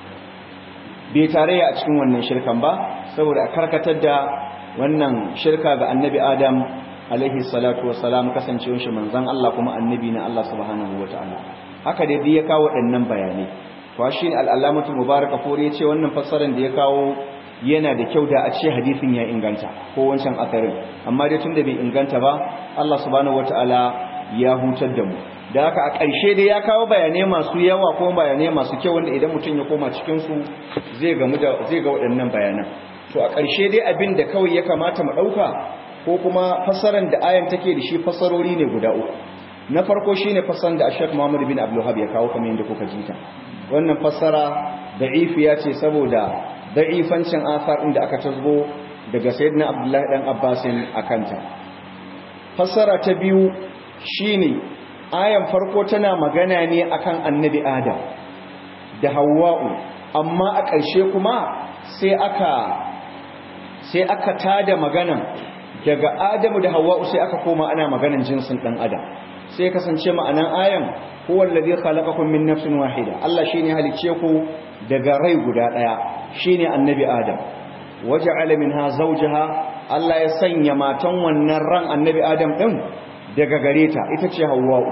bai tarayya a cikin wannan shirkan ba saboda a karkatar da wannan shirka ga annabi adam alaihi salatu wassalam kasancewar shi manzon Allah kuma annabi na Allah subhanahu wataala haka dai ya kawo waɗannan bayanai to shi al-allamatu mubarak fori ya ce wannan fassarar da ya kawo yana da kyau da a ce hadisin ya inganta ko wancan asarin amma dai tunda bai inganta ba Allah subhanahu wataala ya hutar da mu da haka a ƙarshe dai ya kawo bayanai masu yawa ko bayanai masu kyau wanda idan mutum ya koma cikin su zai ga zai ga waɗannan bayanan to a ƙarshe dai abin da kawai ya kamata mu ɗauka ko kuma fassaran da ayan take da shi fassarori ne guda uku na farko shine fassaran da Sheikh Muhammad bin Abdul Wahhab ya kawo kamar yadda kuka ji ta wannan fassara da'ifiya ce saboda da'ifancin asar inda aka tasbo daga sayyidina Abdullahi dan Abbasin akanta fassara ta biyu shine ayan farko tana magana ne akan annabi Adam da Hawwa'u amma a ƙarshe kuma sai aka sai aka tada maganan daga Adamu da Hawwa'u sai aka koma ana maganan jinsin dan Adam sai kasance ma'anan ayan huwa allazi khalaqakum min nafsin wahida Allah shine halicce ku daga rai guda daya shine annabi Adam waja'ala minha zawjaha Allah ya sanya matan wannan ran annabi Adam din daga gare ta ita ce Hawwa'u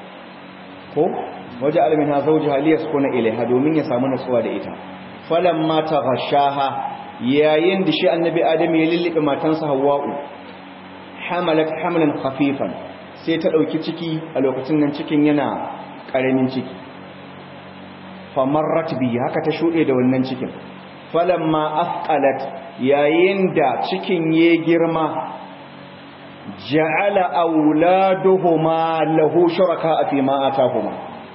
ko waja'ala minha zawjaha liyaskuna ilaiha domin ya samu nutsuwa da ita falamma taghashaha yayin da shi annabi Adam ya lillibe matansa Hawwa'u hamalat hamlan khafifan sai ta ɗauki ciki a lokacin nan cikin yana ƙaramin ciki famarrat biyu haka ta shuɗe da wannan cikin falamma afqalat yayin da cikin ya girma ja'ala auladuhuma lahu shuraka fi ma atahuma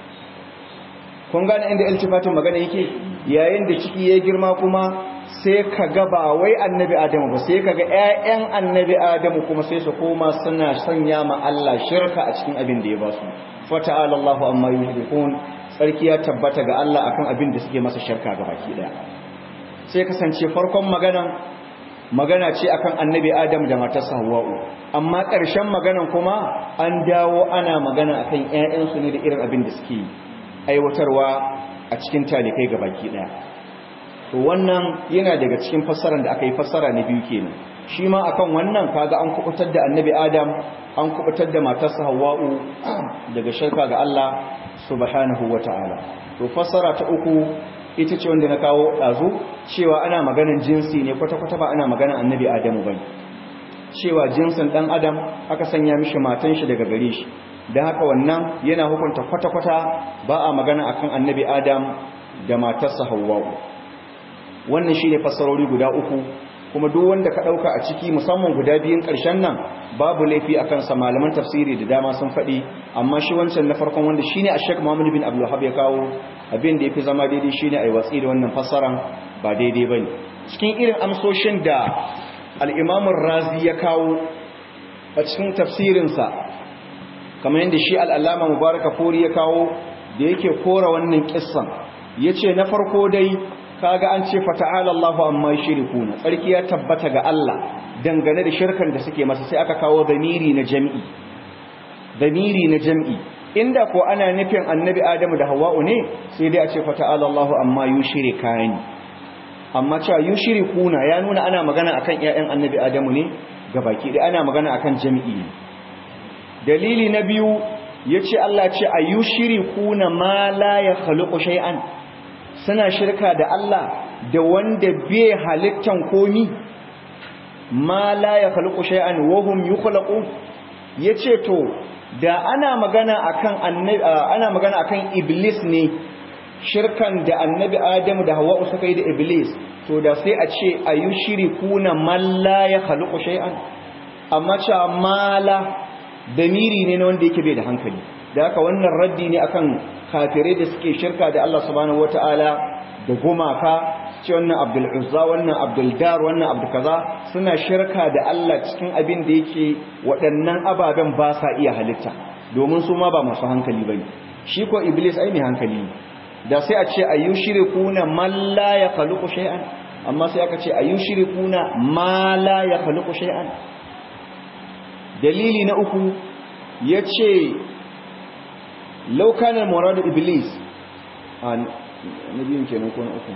kun gane inda iltifatin magana yake yayin da ciki ya girma kuma sai ka ga ba wai annabi adamu ba sai ka ga 'ya'yan annabi adamu kuma sai su koma suna sanya ma Allah shirka a cikin abin da ya ba su fata'ala Allahu amma yushrikun sarki ya tabbata ga Allah akan abin da suke masa shirka ga baki daya sai kasance farkon magana magana ce akan annabi adam da matarsa hawa'u amma ƙarshen maganan kuma an dawo ana magana akan ƴaƴansu ne da irin abin da suke aiwatarwa a cikin talikai ga baki ɗaya to wannan yana daga cikin fassarar da aka yi fassara na biyu kenan shi ma akan wannan kaga an kubutar da annabi adam an kubutar da matarsa hawa'u daga shirka ga Allah subhanahu wata'ala to fassara ta uku ita ce wanda na kawo ɗazu cewa ana maganin jinsi ne kwata-kwata ba ana maganin annabi adamu ba cewa jinsin ɗan adam aka sanya mishi matan shi daga gare shi don haka wannan yana hukunta kwata-kwata ba a magana akan annabi adam da matarsa hawwa'u wannan shi ne fassarori guda uku kuma duk wanda ka ɗauka a ciki musamman guda biyun ƙarshen nan babu laifi a kansa malaman tafsiri da dama sun faɗi amma shi wancan na farkon wanda shi ne a shek muhammadu bin abdullahab ya kawo abin da ya fi zama daidai shi ne a yi watsi da wannan fassaran ba daidai ba ne cikin irin amsoshin da al'imamun razi ya kawo a cikin tafsirinsa kamar yadda shi al'allama mubaraka fori ya kawo da yake kora wannan kissan ya ce na farko dai kaga an ce fata'ala Allahu amma yushrikuna tsarki ya tabbata ga Allah dangane da shirkan da suke masa sai aka kawo damiri na jami'i damiri na jami'i inda ko ana nufin annabi Adamu da Hawwa'u ne sai dai a ce fata'ala Allahu amma yushrikani amma cewa yushrikuna ya nuna ana magana akan ƴaƴan annabi Adamu ne gabaki da ana magana akan jami'i dalili na biyu yace Allah ce ayushrikuna ma la yakhluqu shay'an suna shirka da Allah da wanda bai halittan komi ma la ya khalqu shay'an wa hum yukhlaqu yace to da ana magana akan annabi ana magana akan iblis ne shirkan da annabi adamu da hawwa suka yi da iblis to da sai a ce ayushirikuna man la ya khalqu shay'an amma cha mala damiri ne na wanda yake bai da hankali da haka wannan raddi ne akan kafirai da suke shirka da Allah subhanahu wataala da gumaka ce wannan Abdul Uzza wannan Abdul Dar wannan Abdul kaza suna shirka da Allah cikin abin da yake waɗannan ababen ba sa iya halitta domin su ma ba masu hankali bane shi ko Iblis ai mai hankali ne da sai a ce ayyushirikuna man la yakhluqu shay'an amma sai aka ce ayyushirikuna ma la yakhluqu shay'an dalili na uku yace law kana murad iblis an nabiyin kenan ko na uku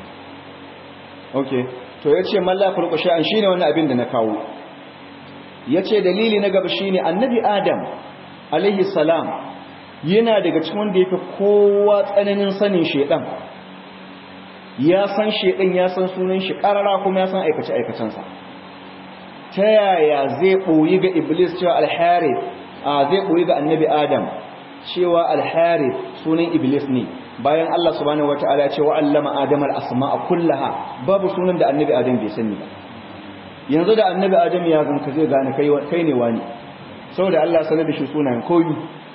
okay to yace man la yakhluqu shay'an shine wannan abin da na kawo yace dalili na gaba shine annabi adam alaihi salam yana daga cikin wanda yake kowa tsananin sanin shedan ya san shedan ya san sunan shi karara kuma ya san aikace aikacensa ta yaya zai boyi ga iblis cewa al-harith zai boyi ga annabi adam cewa al-harith sunan iblis ne bayan Allah subhanahu wataala ya ce wa allama adam al-asma'a kullaha babu sunan da annabi adam bai sani ba yanzu da annabi adam ya zanka zai gane kai kai ne wani saboda Allah sanar da shi sunayen koyi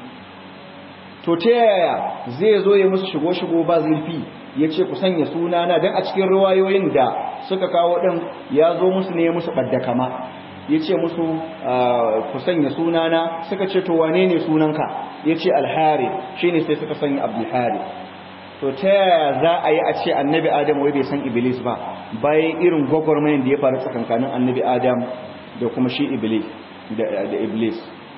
to ta yaya zai zo ya musu shigo-shigo ba zurfi ya ce ku sanya sunana don a cikin ruwayoyin da suka kawo ɗin ya zo musu ne musu ɓadda kama ya ce musu ku sanya sunana suka ce to wane ne sunanka ya ce alhari shi ne sai suka sanya abdulhari to ta yaya za a yi a ce annabi adam wai bai san iblis ba bayan irin gwagwarmayin da ya faru tsakankanin annabi adam da kuma shi iblis da iblis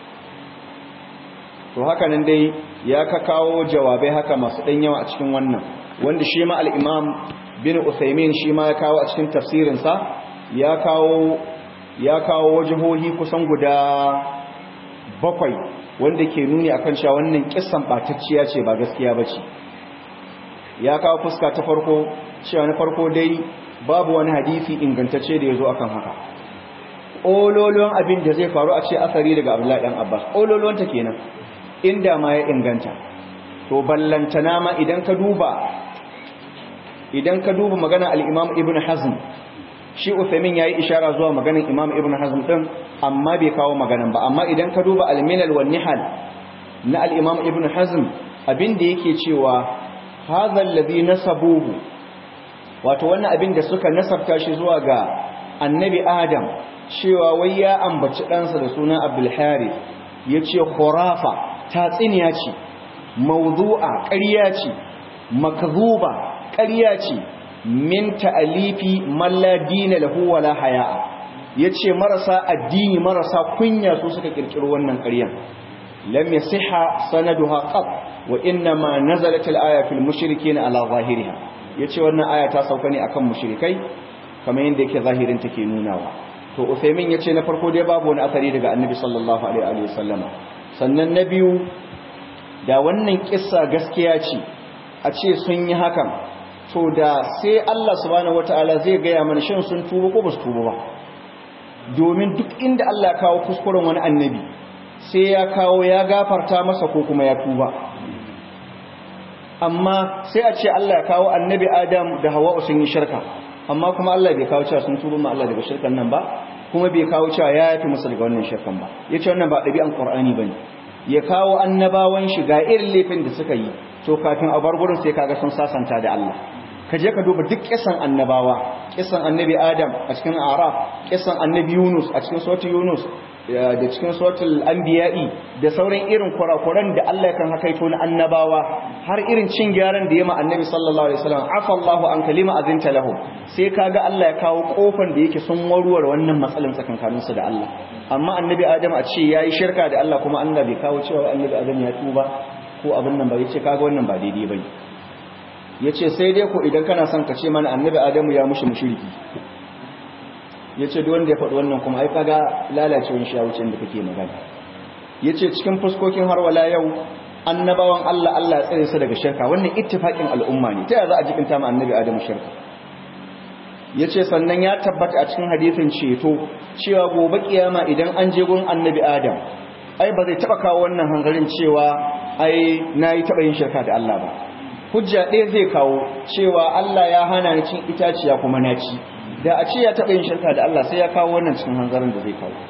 to haka nan dai ya ka kawo jawabai haka masu ɗan yawa a cikin wannan wanda shi ma al'imam bin usaimin shi ma ya kawo a cikin tafsirinsa ya kawo ya kawo wajihohi kusan guda bakwai wanda ke nuni akan cewa wannan kissan ɓatacciya ce ba gaskiya ba ce ya kawo fuska ta farko cewa na farko dai babu wani hadisi ingantacce da ya zo akan haka ololon abin da zai faru a ce asari daga abdullahi dan abbas ololon ta kenan inda ma ya inganta to ballantana ma idan ka duba idan ka duba magana al-imam ibn hazm shi uthaymin yayi ishara zuwa maganar imam ibn hazm din amma bai kawo maganan ba amma idan ka duba al-milal wan nihal na al-imam ibn hazm abin da yake cewa hadha alladhi nasabuhu wato wannan abin da suka nasabta shi zuwa ga annabi adam cewa wai ya ambaci ɗansa da sunan abdul harith yace khurafa tatsiniya ce mawdu'a ƙarya ce makzuba ƙarya ce min ta'alifi man la dina lahu wala haya'a yace marasa addini marasa kunya su suka kirkiro wannan ƙaryan lam yasiha sanaduha qat wa inna ma nazalat al-aya fil mushrikeen ala zahiriha yace wannan aya ta sauka ne akan mushrikai kamar yadda yake zahirin take nunawa to Uthaymin yace na farko dai babu wani asari daga Annabi sallallahu alaihi wa sallama sannan na biyu da wannan kissa gaskiya ce a ce sun yi hakan to da sai Allah subhanahu wataala zai gaya mana shin sun tuba ko ba su tuba ba domin duk inda Allah ya kawo kuskuren wani annabi sai ya kawo ya gafarta masa ko kuma ya tuba amma sai a ce Allah ya kawo annabi Adam da Hawwa sun yi shirka amma kuma Allah bai kawo cewa sun tuba ma Allah daga shirkan nan ba kuma bai kawo cewa ya yafi musu daga wannan shirkan ba yace wannan ba dabi'an Qur'ani bane ya kawo annabawan shi ga irin laifin da suka yi to kafin a bar gurin sai kaga sun sasanta da Allah ka je ka duba duk kisan annabawa kisan annabi Adam a cikin Araf kisan annabi Yunus a cikin suratul Yunus da cikin suratul Anbiya'i da sauran irin kurakuran da Allah kan hakaito na annabawa har irin cin gyaran da yema annabi sallallahu alaihi wasallam afa Allahu an kalima azinta lahu sai kaga Allah ya kawo kofar da yake sun warware wannan matsalan tsakankanin su da Allah amma annabi Adam a ce yayi shirka da Allah kuma Allah bai kawo cewa annabi Adam ya tuba ko abin nan ba yace kaga wannan ba daidai bane yace sai dai ko idan kana son ka ce mana annabi Adamu ya mushi mushriki yace duk wanda ya faɗi wannan kuma ai kaga lalacewar shi a wucin da kake magana yace cikin fuskokin har wala yau annabawan Allah Allah ya tsare su daga shirka wannan ittifaqin al'umma ne ta za a jikinta ma annabi Adamu shirka yace sannan ya tabbata a cikin hadisin ceto cewa gobe kiyama idan an je gurin annabi Adam ai ba zai taba kawo wannan hangarin cewa ai nayi taba yin shirka da Allah ba hujja ɗaya zai kawo cewa Allah ya hana ni cin itaciya kuma na ci da a ce ya taba yin shirka da Allah sai ya kawo wannan cikin hangarin da zai kawo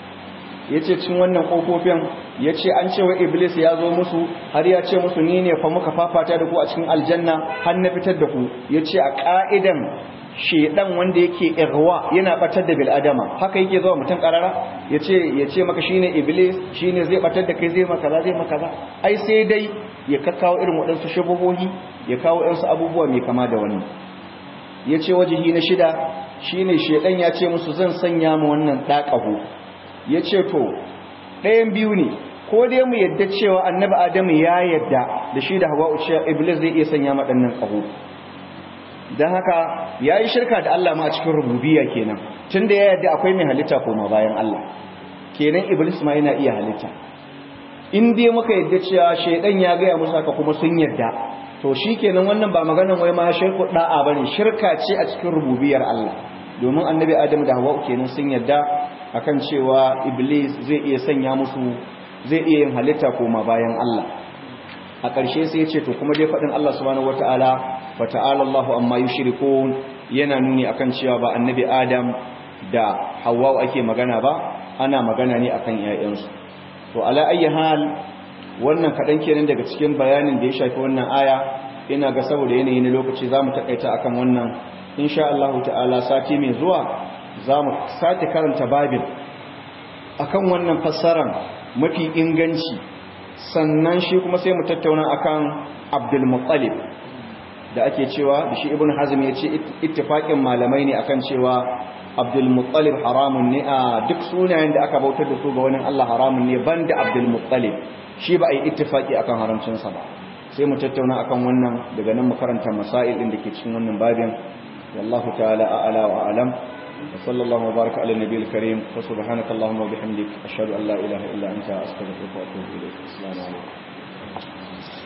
yace cin wannan kofofin yace an ce wa iblis ya zo musu har ya ce musu ni ne fa muka fafata da ku a cikin aljanna har na fitar da ku yace a ka'idan shedan wanda yake irwa yana batar da bil adama haka yake zuwa mutum karara yace yace maka shine iblis shine zai batar da kai zai maka za zai maka za ai sai dai ya kakkawo irin wadansu shubuhohi ya kawo ɗansu abubuwa mai kama da wannan yace wajihi na shida shine shedan ya ce musu zan sanya mu wannan dakahu ya ce to ɗayan biyu ne ko dai mu yadda cewa annabi adamu ya yadda da shi da hawa cewa iblis zai iya sanya maɗannan ƙaho don haka ya yi shirka da Allah ma a cikin rububiya kenan tun da ya yadda akwai mai halitta koma bayan Allah kenan iblis ma yana iya halitta in dai muka yadda cewa shaidan ya gaya musu haka kuma sun yadda to shi kenan wannan ba maganan wai ma shirku da'a bane shirka ce a cikin rububiyar Allah domin annabi adamu da hawa kenan sun yadda akan cewa iblis zai iya sanya musu zai iya yin halitta koma bayan Allah a ƙarshe sai ya ce to kuma dai faɗin Allah subhanahu wataala wa ta'ala Allahu amma yushrikun yana nuni akan cewa ba annabi Adam da Hawwa ake magana ba ana magana ne akan ƴaƴansu to ala ayyi hal wannan kadan kenan daga cikin bayanin da ya shafi wannan aya ina ga saboda yanayi na lokaci zamu takaita akan wannan insha Allah ta'ala sati mai zuwa za mu sake karanta babin akan wannan fassaran mafi inganci sannan shi kuma sai mu tattauna akan Abdul Muttalib da ake cewa da shi Ibn Hazm ya ce ittifaqin malamai ne akan cewa Abdul Muttalib haramun ne a duk sunayen da aka bautar da su ga wani Allah haramun ne banda Abdul Muttalib shi ba a yi ittifaqi akan haramcin sa ba sai mu tattauna akan wannan daga nan mu karanta masail din da ke cikin wannan babin wallahu ta'ala a'ala wa a'lam وصلى الله وبارك على النبي الكريم وسبحانك اللهم وبحمدك أشهد أن لا إله إلا أنت أستغفرك وأتوب إليك السلام عليكم